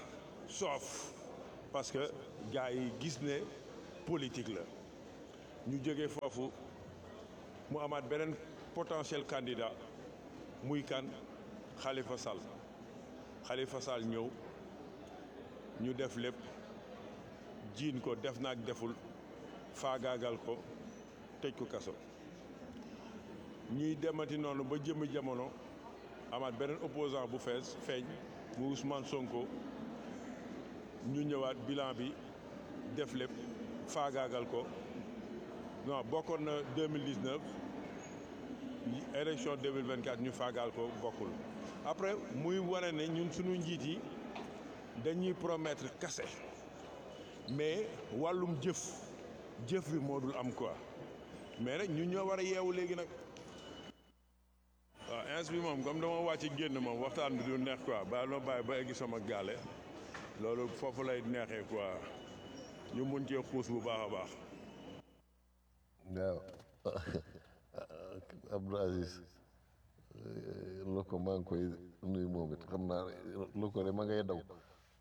soof parce que gars yi gis ne politique la ñu jógee foofu mu amaat beneen potentiel candidat muy kan Khalifa Sall Khalifa Sall ñëw ñu def lépp jiin ko def naag deful faagaagal ko tëj ko kaso ñuy demati noonu ba jëmmi jamono amaat beneen opposant bu fees feeñ mu Ousmane Sonko ñu ñëwaat bilan bi def lépp faagaagal ko non bokkoon na 2019 élection 2024 ñu faagaal ko bokkul après muy wane ne ñun suñu njiit yi dañuy promettre kase mais wàllum jëf jëf bi moo dul am quoi mais nag ñun ñoo war a yeewu léegi nag waaw ins bi moom comme dama wàcc génn moom waxtaan bi du neex quoi ba loo bàyyi ba eggi sama gaale loolu foofu lay neexee quoi ñu mun cee xuus bu baax a baax waaw Abdou Aziz lu ko maa ngi koy nuyu moom it xam naa lu ko de ma ngay daw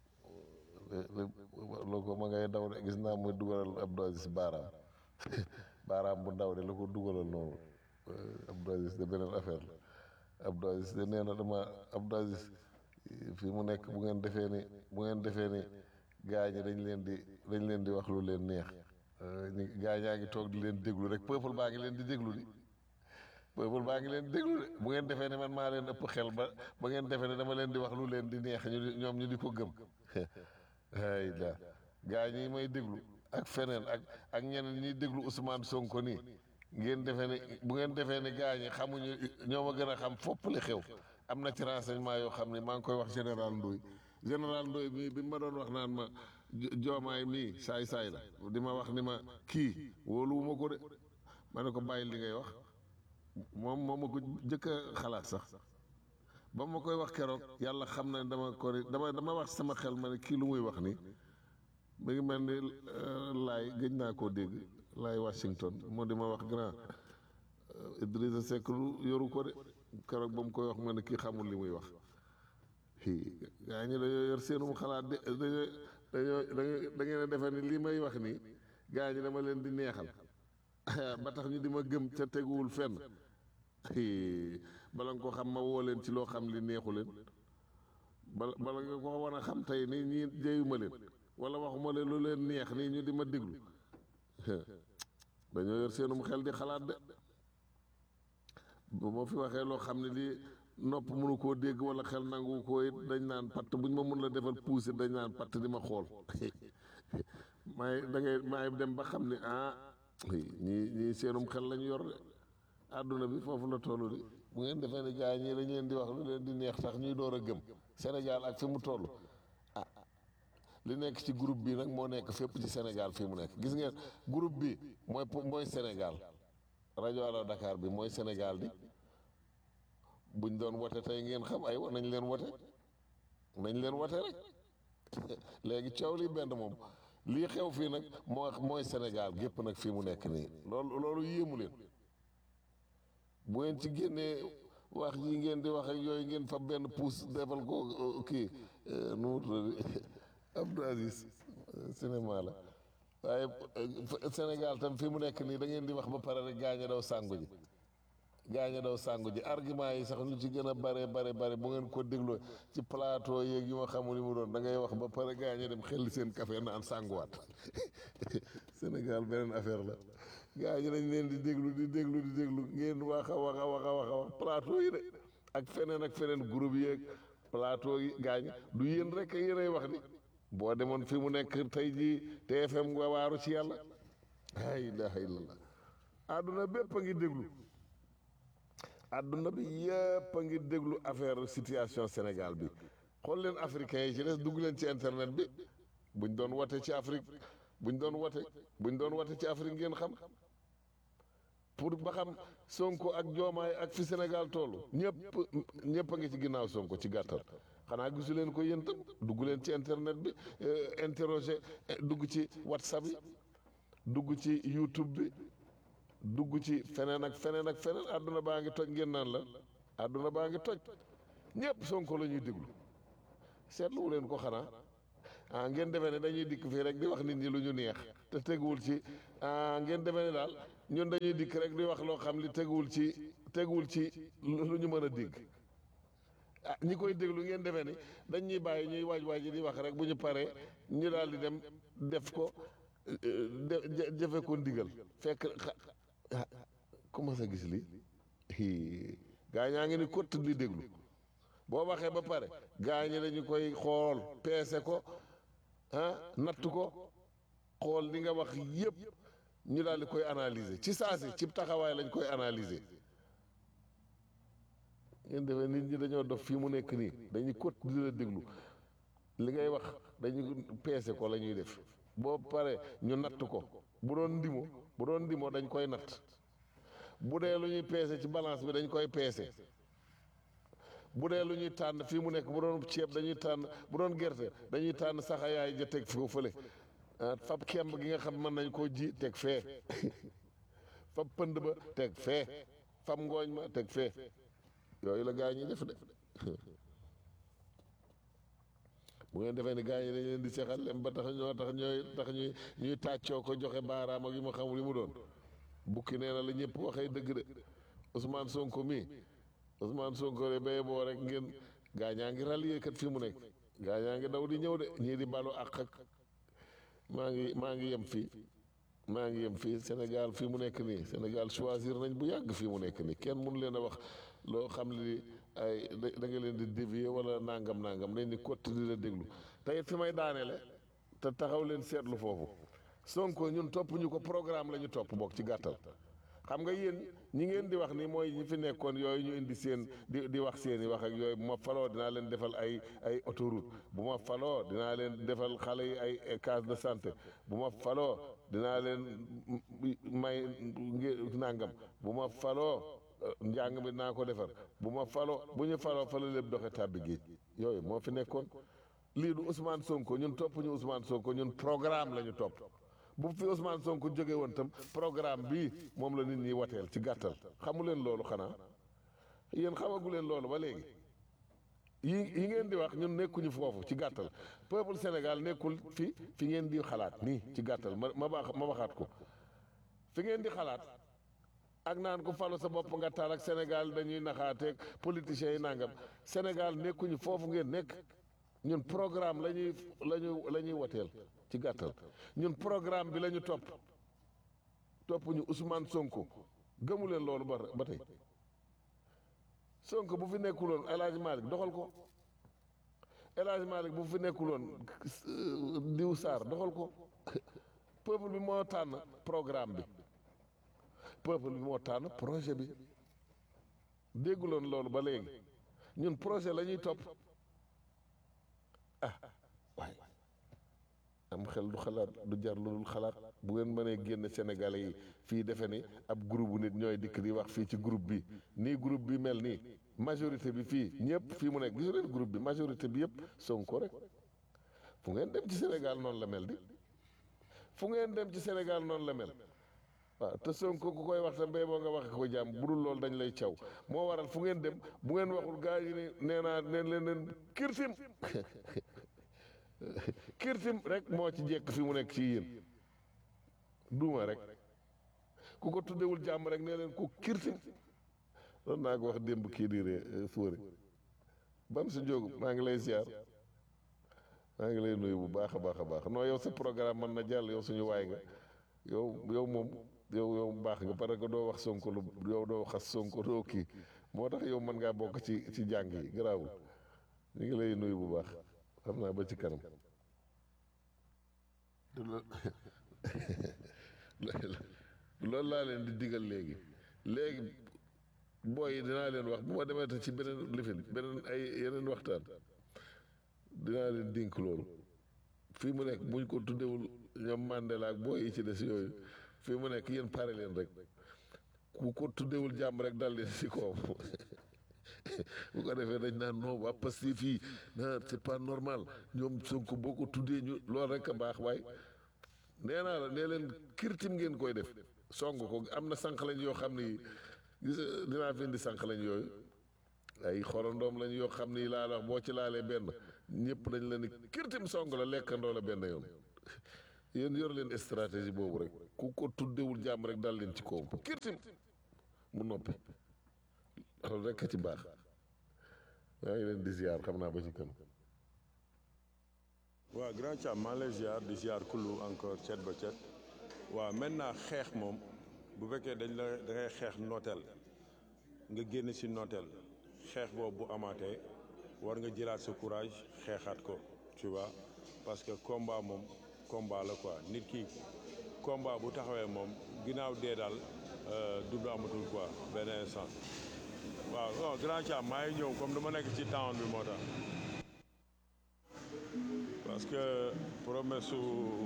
lu ko ma ngay daw de gis naa muy dugalal Abdou Aziz baaraam baaraam bu ndaw de lu ko dugalal noonu Abdou Aziz de beneen affaire la Abdou Aziz de nee na dama Abdou Aziz fii mu nekk bu ngeen defee ni bu ngeen defee ni gaa ñi dañ leen di dañ leen di wax lu leen neex gaa ñaa ngi toog di leen déglu rek peuple baa ngi leen di déglu di peuple baa ngi leen di déglu de bu ngeen defee ne man maa leen ëpp xel ba ba ngeen defee ne dama leen di wax lu leen di neex ñu di ñoom ñu di ko gëm ay la gaa ñi may déglu ak feneen ak ak ñeneen ñiy déglu Ousmane Sonko nii ngeen defee ne bu ngeen defee ne gaa ñi xamuñu ñoo ma gën a xam fopp li xew am na ci renseignement yoo xam ne maa ngi koy wax général Ndoye général Ndoye mii bi ma doon wax naan ma joomaay mii saay saay la di ma wax ni ma kii wóoluwuma ko de ma ne ko bàyyi li ngay wax moom moom ma ko jëkk a xalaat sax ba ma koy wax keroog yàlla xam na ne dama ko dama dama wax sama xel ma ne kii lu muy wax nii mi ngi mel ni laay gëj naa koo dégg laay Washington moo di ma wax grand Idrissa Seck lu yoru ko de keroog ba mu koy wax ma ne kii xamul li muy wax gaa ñi dañoo yor seenum xalaat de dañoo dañoo da ngeen a defee ni lii may wax nii gaa ñi dama leen di neexal ba tax ñu di ma gëm ca teguwul fenn bala nga ko xam ma woo leen ci loo xam li neexu leen bala bala nga ko war a xam tey nii ñii jeyuma leen wala waxuma leen lu leen neex nii ñu di ma déglu dañoo yor seenum xel di xalaat de bu ma fi waxee loo xam ne lii nopp mënu koo dégg wala xel nangu ko it dañ naan patt buñ ma mun la defal puuse dañ naan patt di ma xool maay da ngay maay dem ba xam ne ah ñii ñii seenum xel lañu yor de àdduna bi foofu la toll di bu ngeen defee ne gars yi ñii dañ leen di wax lu leen di neex tax ñuy door a gëm Sénégal ak fi mu toll ah li nekk ci groupe bi nag moo nekk fépp ci Sénégal fii mu nekk gis ngeen groupe bi mooy mooy Sénégal rajo Allo Dakar bi mooy Sénégal di buñ doon wote tey ngeen xam ay nañ leen wote nañ leen wote rek léegi coow li benn moom lii xew fii nag moo mooy Sénégal gépp nag fii mu nekk nii loolu loolu yéemu leen bu ngeen ci génnee wax yi ngeen di wax ak yooyu ngeen fa benn puus defal ko kii nu mu tudd Abdou Aziz cinéma la waaye Sénégal tam fii mu nekk nii da ngeen di wax ba pare rek gaañ a daw sàngu ji gaañ a daw sàngu ji argument yi sax lu ci gën a bare bare bare bu ngeen ko dégloo ci plateau yeeg yu ma xamul li mu doon da ngay wax ba pare gaañ a dem xel seen café naan sànguwaat Sénégal beneen affaire la gaa ñi dañ leen di déglu di déglu di déglu ngeen wax a wax a wax a wax a wax plateau yi de ak feneen ak feneen groupe yeeg plateau yi gaa ñi du yéen rek yéenay wax ni boo demoon fi mu nekk tey jii TFM nga waaru ci yàlla la ilaha illallah àdduna bépp a ngi déglu àdduna bi yëpp a ngi déglu affaire situation Sénégal bi xool leen africains yi ci des dugg leen ci internet bi buñ doon wote ci Afrique buñ doon wote buñ doon wote ci Afrique ngeen xam pour ba xam Sonko ak Joomaay ak fi Sénégal toll ñëpp ñëpp a ngi ci ginnaaw Sonko ci gàttal xanaa gisu leen ko yéen tam dugg leen ci internet bi interroger dugg ci WhatsApp yi dugg ci YouTube bi dugg ci feneen ak feneen ak feneen àdduna baa ngi toj ngeen naan la àdduna baa ngi toj ñëpp Sonko la ñuy déglu seetluwu leen ko xanaa ah ngeen defee ne dañuy dikk fii rek di wax nit ñi lu ñu neex te teguwul ci ah ngeen defee ne daal ñun dañuy dikk rek di wax loo xam li teguwul ci teguwul ci lu ñu mën a dégg ah ñi koy déglu ngeen defee ni dañ ñuy bàyyi ñuy waaj waaj di wax rek bu ñu paree ñu daal di dem def ko de jëfe ko ndigal fekk ah commencé gis lii gaa ñaa ngi ni kott li déglu boo waxee ba pare gaa ñi dañu koy xool peese ko ah natt ko xool li nga wax yépp ñu daal di koy analyser ci saasi ci taxawaay lañ koy analyser ngeen defee nit ñi dañoo dof fii mu nekk nii dañuy kott di la déglu li ngay wax dañuy peese ko la ñuy def boo pare ñu natt ko bu doon ndimo bu doon ndimo dañ koy natt bu dee lu ñuy peese ci balance bi dañ koy peese bu dee lu ñuy tànn fii mu nekk bu doon ceeb dañuy tànn bu doon gerte dañuy tànn saxayaay ja teg fii fële fab kemb gi nga xam mën nañ koo ji teg fee fab pënd ba teg fee fab ngooñ ma teg fee yooyu la gaa ñi def de bu ngeen defee ni gaa ñi dañ leen di seexal lem ba tax ñoo tax ñooy tax ñuy ñuy tàccoo ko joxe baaraam ak yu ma xamul li mu doon bukki nee na la ñëpp waxee dëgg de Ousmane Sonko mii Ousmane Sonko de bay boo rek ngeen gaa ñaa ngi rallier kat fii mu nekk gaa ñaa ngi daw di ñëw de ñii di balu àq ak maa ngi maa ngi yem fii maa ngi yem fii Sénégal fii mu nekk nii Sénégal choisir nañ bu yàgg fii mu nekk nii kenn mënu leen a wax loo xam li ay da nga leen di dévier wala nangam nangam nañ ni kott di la déglu tey fi may daaneele te taxaw leen seetlu foofu Sonko ñun topp ñu ko programme la ñu topp bokk ci gàttal xam nga yéen ñi ngeen di wax ni mooy ñi fi nekkoon yooyu ñu indi seen di di wax seen i wax ak yooyu bu ma faloo dinaa leen defal ay ay autoroute bu ma faloo dinaa leen defal xale yi ay case de santé bu ma faloo dinaa leen may nangam bu ma faloo njàng mi dinaa ko defar bu ma faloo bu ñu faloo fa la lépp doxe tàbbi géej yooyu moo fi nekkoon lii du Ousmane Sonko ñun topp ñu Ousmane Sonko ñun programme la ñu topp bu fi Ousmane Sonko jóge woon tam programme bii moom la nit ñi wateel ci gàttal xamu leen loolu xanaa yéen xamagu leen loolu ba léegi yi yi ngeen di wax ñun nekkuñu foofu ci gàttal peuple Sénégal nekkul fi fi ngeen di xalaat nii ci gàttal ma ma baax ma waxaat ko fi ngeen di xalaat ak naan ko falu sa bopp nga taal ak Sénégal dañuy naxaateeg politiciens yi nangam Sénégal nekkuñu foofu ngeen nekk ñun programme la ñuy la ñu la ñuy wateel ci gàttal ñun programme bi la ñu topp topp ñu Ousmane Sonko gëmu leen loolu ba ba tey Sonko bu fi nekkuloon El Hadj Malick doxal ko El Hadj Malick bu fi nekkuloon Diw Sarr doxal ko peuple bi moo tànn programme bi peuple bi moo tànn projet bi dégguloon loolu ba léegi ñun projet la ñuy topp ah waaye am xel du xalaat du jar lu dul xalaat bu ngeen mënee génn Sénégalais yi fii defe ni ab groupe bu nit ñooy dikk di wax fii ci groupe bi nii groupe bi mel nii majorité bi fii ñëpp fii mu nekk gisu leen groupe bi majorité bi yëpp Sonko rek fu ngeen dem ci Sénégal noonu la mel di fu ngeen dem ci Sénégal noonu la mel waaw te Sonko ku koy wax te mbéy boo nga waxe ko jàmm bu dul loolu dañ lay caw moo waral fu ngeen dem bu ngeen waxul gaa yi ne nee naa neen leen leen kirtim kirtim rek moo ci jekk fi mu nekk ci yéen duuma rek ku ko tuddewul jàmm rek nee leen ku kirtim doon naa ko wax démb kii di ree fóore bam si jógu maa ngi lay ziar maa ngi lay nuyu bu baax a baax a baax non yow sa programme mën na jàll yow suñu waay nga yow yow moom yow yow baax nga parce que doo wax sonko lu yow doo xas sonko doo kii moo tax yow mën ngaa bokk ci ci jàng yi garaawul ñu ngi lay nuyu bu baax xam naa ba ci kanam loolu laa leen di digal léegi léegi booy yi dinaa leen wax bu ma demee te ci beneen lifin beneen ay yeneen waxtaan dinaa leen dénk loolu fii mu nekk buñ ko tuddewul ñoom Mandela ak booy yi ci des yooyu fii mu nekk yéen pare leen rek ku ko tuddewul jàmm rek dal leen si kaw bu ko defee dañ naan non waa Pastef fii na c'est pas normal ñoom Sonko boo ko tuddee ñu loolu rek a baax waaye nee naa la nee leen kirtim ngeen koy def song ko am na sànq lañ yoo xam ni gis dinaa fi indi sànq lañ yooyu ay xorondoom lañ yoo xam ni laa wax boo ci laalee benn ñëpp dañ leen ni kirtim song la lekkandoo la benn yoon yéen yor leen stratégie boobu rek ku ko tuddewul jàmm rek dal leen ci kawam kirtim mu noppi loolu rek a ci baax maa ngi leen di ziar xam naa ba ci kanam waaw grand Thiam maa ngi lay ziar di ziar kullu encore cet ba cet waaw maintenant xeex moom bu fekkee dañ la da ngay xeex nooteel nga génn si nooteel xeex boobu bu amaatee war nga jëlaat sa courage xeexaat ko tu vois parce que combat moom combat la quoi nit ki combat bu taxawee moom ginnaaw dee daal dund amatul quoi benn instant waaw non grand Thiam maa ngi ñëw comme dama nekk ci town bi moo tax parce que promesse su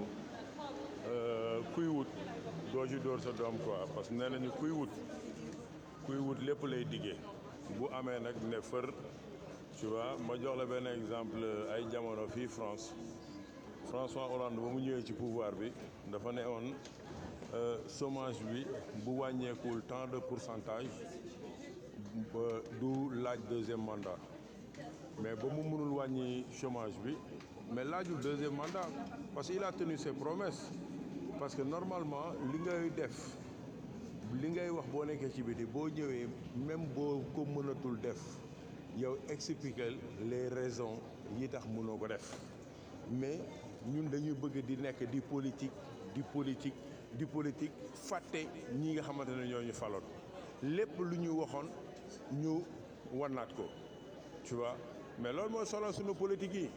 kuy wut doo ci dóor sa doom quoi parce que nee nañu kuy wut kuy wut lépp lay diggee bu amee nag ne fër tu vois ma jox la benn exemple ay jamono fii France François Hollande ba mu ñëwee ci pouvoir bi dafa ne woon chômage bi bu wàññeekuwul tant de pourcentage du laaj deuxième mandat mais ba mu mënul wàññi chômage bi mais laajul deuxième mandat parce que il a tenu ses promesses parce que normalement li ngay def li ngay wax boo nekkee ci biti boo ñëwee même boo ko mënatul def yow expliquer les raisons yi tax mënoo ko def mais ñun dañuy bëgg di nekk di politique di politique di politique fàtte ñi nga xamante ne ñoo ñu faloon lépp lu ñu waxoon ñu wannaat ko tu vois mais loolu mooy solo suñu politique yi.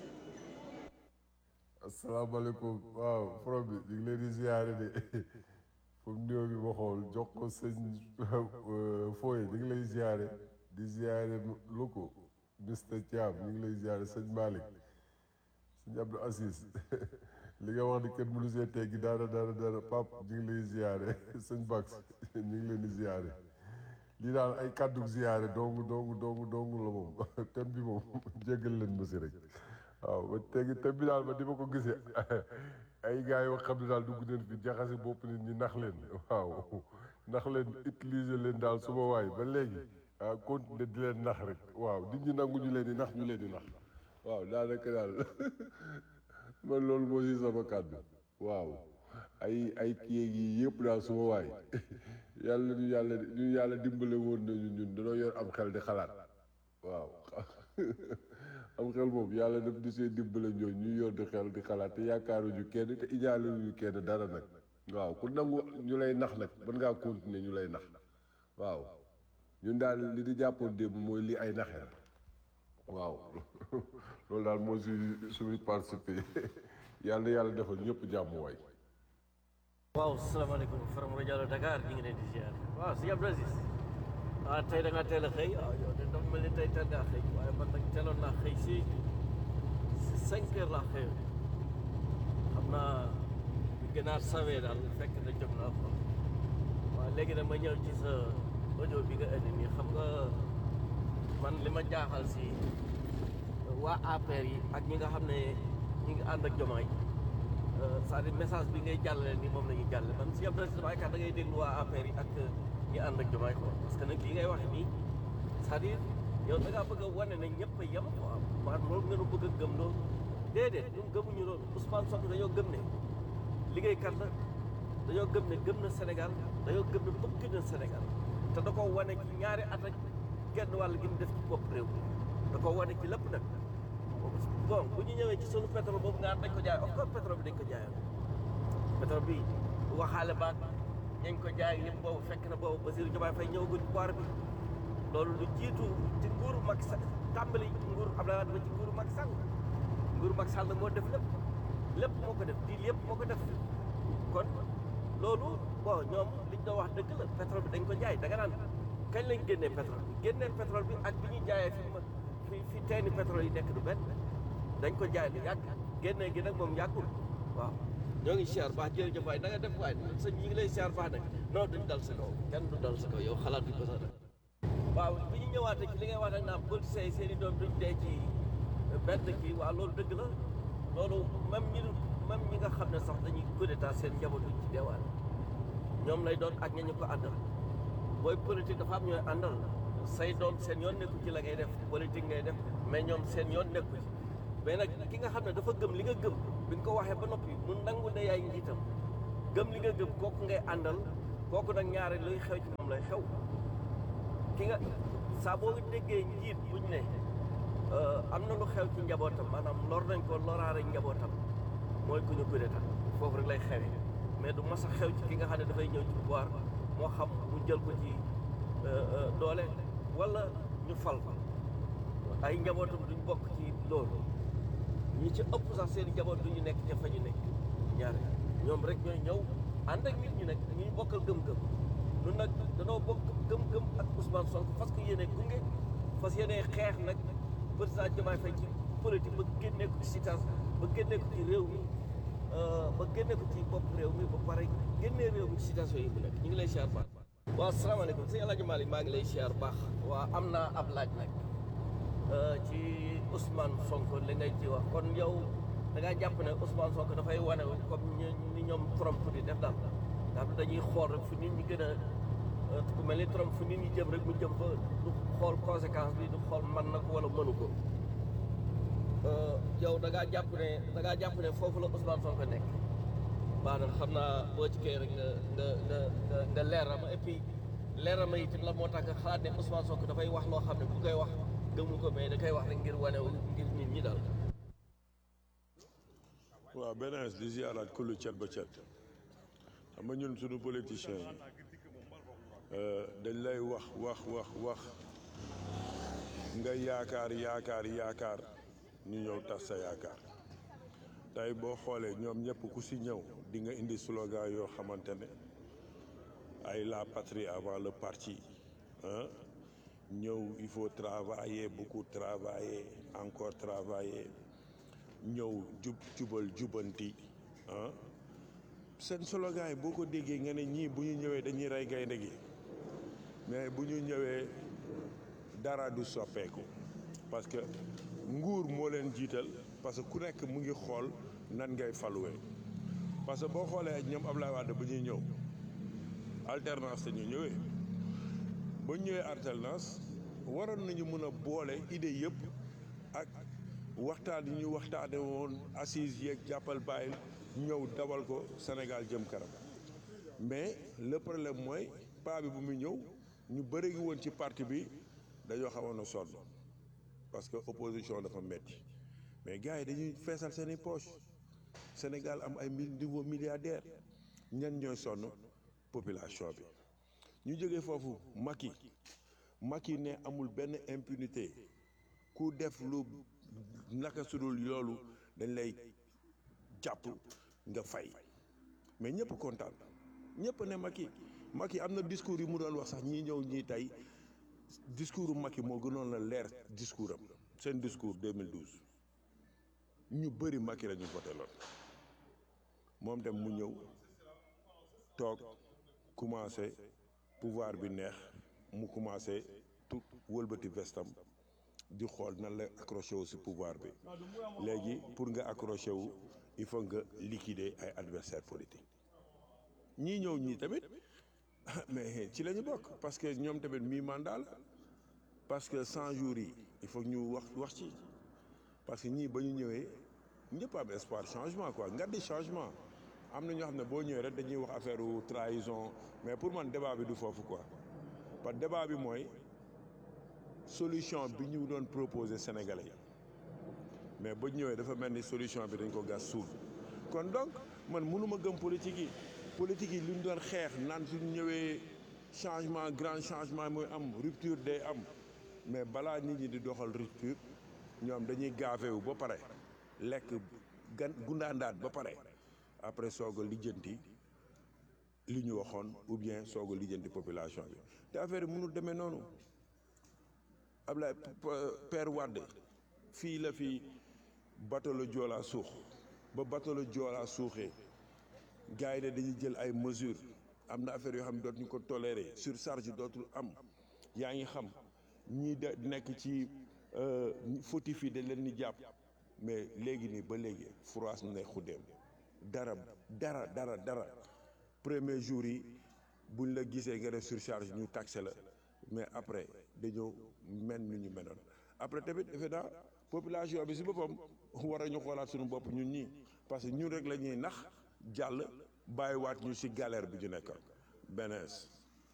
asalaamaaleykum waaw forom bi ñu ngi leen di ziare de pour nuyoo bi ma xool jox ko sëñ Foye ñu ngi lay ziare di ziare loko Mr Thiam ñu ngi lay ziare sëñ Malick sëñ Abdou Assis li nga wax ni kenn mënu see teggi dara dara dara pap ñu ngi lay ziare sëñ Bax ñu ngi leen di ziare lii daal ay kàddu ziare dong dong dong dong la moom thème bi moom jéggal leen ma si rek waaw ba tegi thème bi daal ba di ma ko gisee ay gars yoo xam ne daal dugg nañ fi jaxase bopp nit ñi nax leen waaw nax leen utiliser leen daal suma waay ba léegi ah continuer di leen nax rek waaw nit ñi nangu ñu leen di nax ñu leen di nax waaw daanaka daal man loolu moo si sama kàddu waaw ay ay kii yi yëpp daal suma waay yàlla ñu yàlla ñu yàlla dimbale woon nañu ñun dañoo yor am xel di xalaat waaw am xel moom yàlla daf di see dimbale ñooñu ñu yor di xel di xalaat te yaakaaruñu kenn te ijaaluñu kenn dara nag waaw ku nangu ñu lay nax nag mën ngaa continuer ñu lay nax waaw ñun daal li di jàppoon démb mooy li ay naxe la waaw loolu daal moo si suñu participé yàlla yàlla defal ñëpp jàmm waay waaw salaamaaleykum Faram rajo Dakar ñu ngi leen di ziar waaw si Abdou Aziz ah tey da ngaa teel a xëy waaw yow de dafa mel ni tey teel ngaa xëy waaye man nag teeloon naa xëy si si cinq heures laa xëyoon xam naa bu gënaar sawee daal fekk na jóg naa ko waaw léegi nag ma ñëw ci sa audio bi nga indi nii xam nga man li ma jaaxal si waa APR yi ak ñi nga xam ne ñi ngi ànd ak Jomaay c'est-à-dire message bi ngay jàllale ni moom la ñuy jàllale man si Abdou Aziz Dabakh da ngay déglu waa APR yi ak ñi ànd ak Jomaay quoi parce que nag li ngay waxe nii c'est-à-dire yow da ngaa bëgg a wane ne ñëpp a yem quoi maanaam loolu nga nu bëgg a gëm loolu déedéet ñun gëmuñu loolu Ousmane Sonko dañoo gëm ne liggéeykat la dañoo gëm ne gëm na Sénégal dañoo gëm ne bëgg na Sénégal te da koo wane ci ñaari at ak genn wàll gi mu def ci bopp réew mi da koo wane ci lépp nag bon bu ñu ñëwee ci sunu pétrole boobu nga dañ ko jaay of course pétrole bi dañ ko jaayoon pétrole bi waxaale baag ñañ ko jaay yëpp boobu fekk na boobu Bassirou Diomaye Faye ñëwagul pouvoir bi loolu lu jiitu ci nguuru Macky Sall tàmbali nguuru Abdoulaye Wade ba ci nguuru Macky Sall nguuru Macky Sall moo def lépp lépp moo ko def diil yëpp moo ko def kon loolu bon ñoom liñ doon wax dëgg la pétrole bi dañ ko jaay da nga naan kañ lañ génnee pétrole bi génnee pétrole bi ak bi ñuy jaayee fi fi fi teeni pétrole yi nekk du benn dañ ko jaay lu yàgg génnee gi nag moom yàggul waaw ñoo ngi siyaar baax jërëjëf waay na nga def waay sëñ ñi ngi lay siyaar baax nag non duñ dal sa kaw kenn du dal sa kaw yow xalaat bi ko sax waaw bi ñu ñëwaatee ci li ngay wax nag naam politiciens yi seen i doom duñ dee ci benn kii waaw loolu dëgg la loolu même ñi même ñi nga xam ne sax dañuy coup d'état seen njaboot duñ ci deewaat ñoom lay doon ak ña ñu ko àndal booy politique dafa am ñooy àndal say doom seen yoon nekku ci la ngay def politique ngay def mais ñoom seen yoon nekku ci mais nag ki nga xam ne dafa gëm li nga gëm bi nga ko waxee ba noppi mu nangu ne yaay njiitam gëm li nga gëm kooku ngay àndal kooku nag ñaare luy xew ci moom lay xew ki nga saa boo déggee njiit buñ ne am na lu xew ci njabootam maanaam lor nañ ko loraare njabootam mooy ku ñu coup d'état foofu rek lay xewee mais du mas a xew ci ki nga xam ne dafay ñëw ci pouvoir moo xam mu jël ko ci doole wala ñu fal ko ay njabootam duñ bokk ci loolu ñi ci ëpp sax seen i njaboot duñu nekk ca fa ñu nekk ñaare ñoom rek ñooy ñëw ànd ak nit ñi nag ñuy bokkal gëm-gëm ñun nag danoo bokk gëm-gëm ak Ousmane Sonko parce que yéene gunge fas yéene xeex nag président Diomaye Faye ci politique ba génnee ko ci situation ba génnee ko ci réew mi ba génnee ko ci bopp réew mi ba pare génnee réew mi ci situation yi bu nekk ñu ngi lay siyaar baax waaw asalaamaaleykum sëñ El Hadj Malick maa ngi lay siyaar baax waa am naa ab laaj nag ci Ousmane Sonko li ngay ci wax kon yow da ngaa jàpp ne Ousmane Sonko dafay wane comme ni ñoom Trump di def daal nga xam ne dañuy xool rek fu nit ñi gën a ku mel ni Trump fu nit ñi jëm rek mu jëm fa du xool conséquence bi du xool man na ko wala mënu ko yow da ngaa jàpp ne da ngaa jàpp ne foofu la Ousmane Sonko nekk maanaam xam naa boo ci kii rek nga nga nga nga nga leeral ma et puis leeral ma itam la moo tax nga xalaat ne Ousmane Sonko dafay wax loo xam ne bu koy wax gëmu ko mais da koy wax rek ngir wane ngir nit ñi daal. waaw beneen di ziaraat kullu cet ba cet xam nga ñun suñu politiciens yi dañ lay wax wax wax wax nga yaakaar yaakaar yaakaar ñu ñëw tas sa yaakaar tey boo xoolee ñoom ñëpp ku si ñëw di nga indi slogan yoo xamante ne ay la patrie avant le parti ah ñëw il faut travailler beaucoup travailler encore travailler ñëw jub jubal jubanti ah seen slogan yi boo ko déggee nga ne ñii bu ñu ñëwee dañuy rey gaynde gi mais bu ñu ñëwee dara du soppeeku parce que nguur moo leen jiital parce que ku nekk mu ngi xool nan ngay faluwee parce que boo xoolee ñoom Ablaye Wade bu ñuy ñëw alternance dañu ñëwee ba ñëwee alternance waroon nañu mën a boole idée yëpp ak waxtaan yi ñu waxtaane woon assise yeeg jàppal bàyyil ñëw dawal ko Sénégal jëm kanam mais le problème mooy paa bi bu muy ñëw ñu bëri ngi woon ci parti bi dañoo xawoon a sonn parce que opposition dafa metti mais gars yi dañuy feesal seen i poche Sénégal am ay nouveau milliardaire ñan ñooy sonn population bi ñu jógee foofu Macky Macky ne amul benn impunité ku def lu naka sudul loolu dañ lay jàpp nga fay mais ñëpp kontaan ñëpp ne Macky Macky am na discours yi mu doon wax sax ñii ñëw ñii tey discours u Macky moo gënoon la leer discours am seen discours 2012 ñu bëri Macky la ñu voté loon moom dem mu ñëw toog commencé pouvoir bi neex mu commencé tout wëlbati vestam di xool nan la accroché wu si pouvoir bi léegi pour nga accroché wu il faut nga liquider ay adversaire politique ñii ñëw ñii tamit mais ci la ñu bokk parce que ñoom tamit mi mandat la parce que 100 jours yi il faut ñu wax wax ci parce que ñii ba ñu ñëwee ñëpp am espoir changement quoi nga di changement am na ñoo xam ne boo ñëwee rek dañuy wax affaire trahison mais pour man débat bi du foofu quoi parce que débat bi mooy solution bi ñu doon proposer Sénégalais yi mais ba ñëwee dafa mel ni solution bi dañ ko gas suul kon donc man mënuma gëm politique yi politique yi lu ñu doon xeex naan suñu ñëwee changement grand changement mooy am rupture day am mais balaa nit ñi di doxal rupture ñoom dañuy gaafewu ba pare lekk gan gundaandaat ba pare après soog a lijjanti li ñu waxoon ou bien soog a lijjanti population bi te affaire yi mënul demee noonu Ablaye Père Wade fii la fi bateau la Joola suux ba bateau la Joola suuxee gars yi ne dañuy jël ay mesures am na affaire yoo xam ne dootuñu ko tolérer surcharge dootul am yaa ngi xam ñii de nekk ci fautif yi dañ leen di jàpp mais léegi nii ba léegi France ne xuddeem dara dara dara dara premier jour yi buñ la gisee nga def surcharge ñu taxé la mais après dañoo mel ni ñu meloon après tamit defe naa population bi si boppam war a ñu xoolaat suñu bopp ñun ñii parce que ñun rek la ñuy nax jàll bàyyiwaat ñu si galère bi ñu nekk benees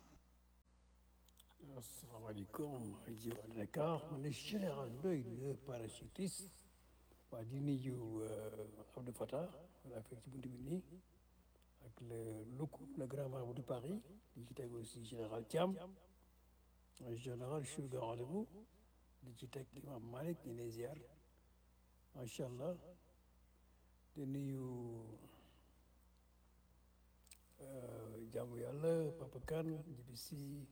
asalaamaaleykum rajo Dakar man la général Ndoye le parachutiste waa di nuyu Abdou Fatah wala fekk ci buntu bi nii ak le Loukou le grand marabout de Paris di ci teg aussi général Thiam général je suis au rendez-vous di ci teg imam Malick ñu lay ziar macha allah di nuyu jaamu yàlla Papa Kane Djibi Sy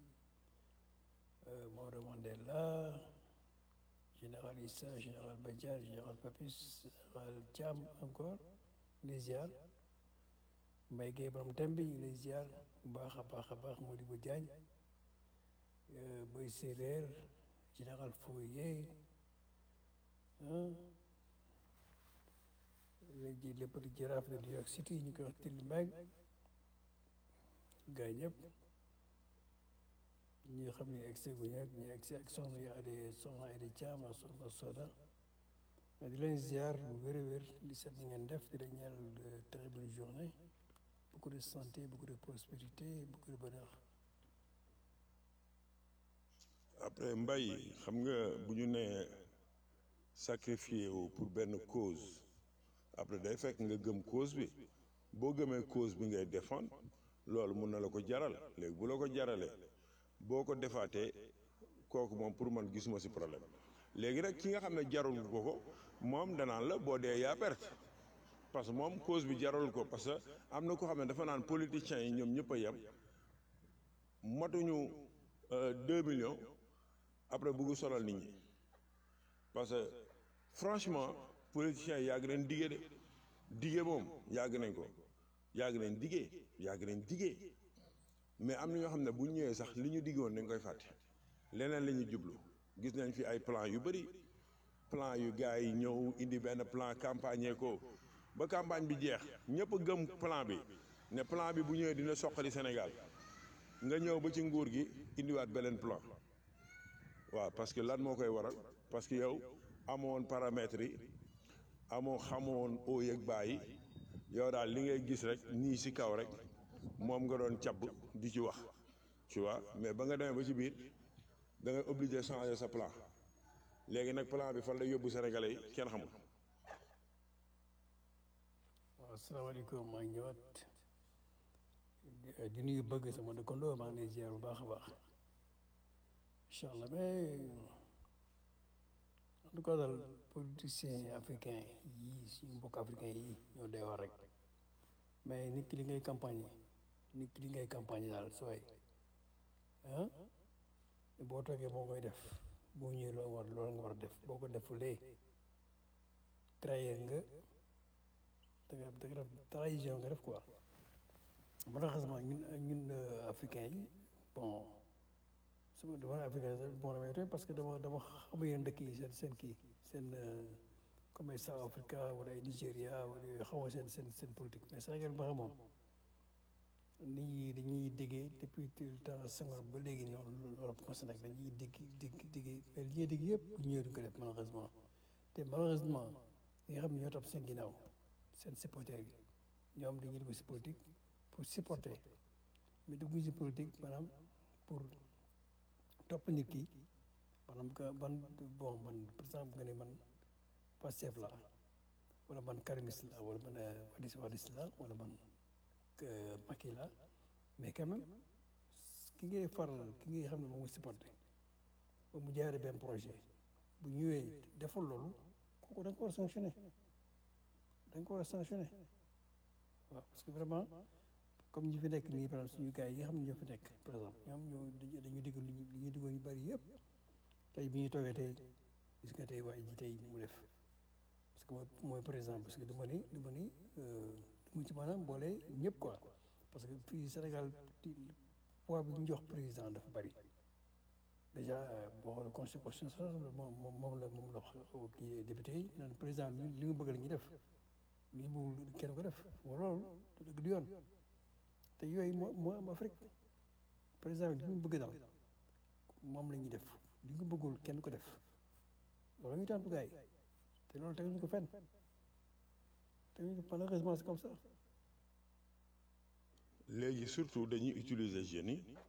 Maodo Mandela général Issa général Badiane général Papis général Thiam encore les ziar Mbaye Gueye borom Tembi ñu lay ziar bu baax a baax a baax Modibo Diagne Boy Séeréer général Fourier léegi le petit jaraaf de New York City ñu koy wax Tilly Mbengue gars ñëpp ñi nga xam ne egsi gu ñëpp ñu egsi ak soxna yi ade soxna Adi Thiam ak soxna Soda di leen ziar bu wér a wér di seet ni ngeen def di leen ñaanal de très bonne journée beaucoup de santé beaucoup de prospérité beaucoup de bonheur après mbay xam nga bu ñu nee sacrifié wu pour benn cause après day fekk nga gëm cause bi boo gëmee cause bi ngay défendre loolu mun na la ko jaral léegi bu la ko jaralee boo ko defaatee kooku moom pour man gisuma ci problème léegi rek ki nga xam ne jarul ko ko moom danaan la boo dee yaa perte parce que moom cause bi jarul ko parce que am na ko xam ne dafa naan politiciens yi ñoom ñëpp a yem matuñu deux millions après bugg solal nit ñi parce que franchement politiciens yi yàgg nañ dige de dige moom yàgg nañ ko yàgg nañ dige yàgg nañ dige mais am na ñoo xam ne bu ñëwee sax li ñu diggoon dañ koy fàtte leneen la ñuy jublu gis nañ fi ay plan yu bëri plan yu gars yi ñëw indi benn plan campagne ko ba campagne bi jeex ñëpp gëm plan bi ne plan bi bu ñëwee dina soqali Sénégal nga ñëw ba ci nguur gi indiwaat beneen plan waaw parce que lan moo koy waral parce que yow amoon paramètres yi amoo xamoon oo yëg bàyyi yow daal li ngay gis rek nii si kaw rek moom nga doon cabb di ci wax tu vois mais ba nga demee ba ci biir da ngay obligé changer sa plan léegi nag plan bi fan la yóbbu Sénégalais yi kenn xamul. waaw asalaamaaleykum maa ngi ñëwaat di nuyu bëgg sama dëkkandoo maa ngi lay ziar bu baax a baax incha allah mais en tout cas daal politiciens africains yii suñu mbokk africains yi ñoo dee wax rek mais nit ki li ngay campagne nit ki li ngay campagne daal sooy ah boo toogee boo koy def boo ñëwee loo war loolu nga war a def boo ko defulee trahir nga da nga da nga def trahison nga def quoi malheureusement ñun ñun africains yi bon sama dama ne africain bon damay tooy parce que dama dama xam yeneen dëkk yi seen seen kii seen comme ay South Africa wala ay Nigéria wala yooyu xaw ma seen seen seen politique mais Sénégal ba xamoon nit ñi dañuy déggee depuis tout le temps Senghor ba léegi ñoom loolu commencé nag dañuy dégg dégg déggee mais li ñuy dégg yëpp bu ñëwee duñ ko def malheureusement te malheureusement ñi nga xam ne ñoo topp seen ginnaaw seen supporter yi ñoom dañuy dugg si politique pour supporter mais dugg si politique maanaam pour topp nit ki maanaam que man bon man par exemple nga ne man Pastef la wala man karimiste la wala man wadis wadis la wala man Macky la mais quand même ki ngay faral ki ngay xam ne moom nga supporté ba mu jaaree benn projet bu ñëwee deful loolu kooku da nga ko war a sanctionné da nga ko war a sanctionné waaw parce que vraiment comme ñi fi nekk nii par exemple suñu gars yi nga xam ne ñoo fi nekk par exemple ñoom ñoo dañu digg li ñuy diggoon yu bëri yëpp tey bi ñu toogee tey gis nga tey waaye ji tey mu def parce que mooy mooy par exemple parce que du ma ni du ma ni du ma ci maanaam boole ñëpp quoi parce que fii Sénégal poids bi ñu jox président dafa bëri déjà boo xoolee constitution moom moom la moom la wax kii député yi naan président li nga bëgg la ñuy def li nga bëgg kenn ko def loolu dëgg du yoon te yooyu moo moo am Afrique président li mu bëgg daal moom la ñuy def li nga bëggul kenn ko def loolu la ñuy tontu gars yi te loolu teguñu ko fenn teguñu ko malheureusement c'est comme ça léegi surtout dañuy utiliser jeunes yi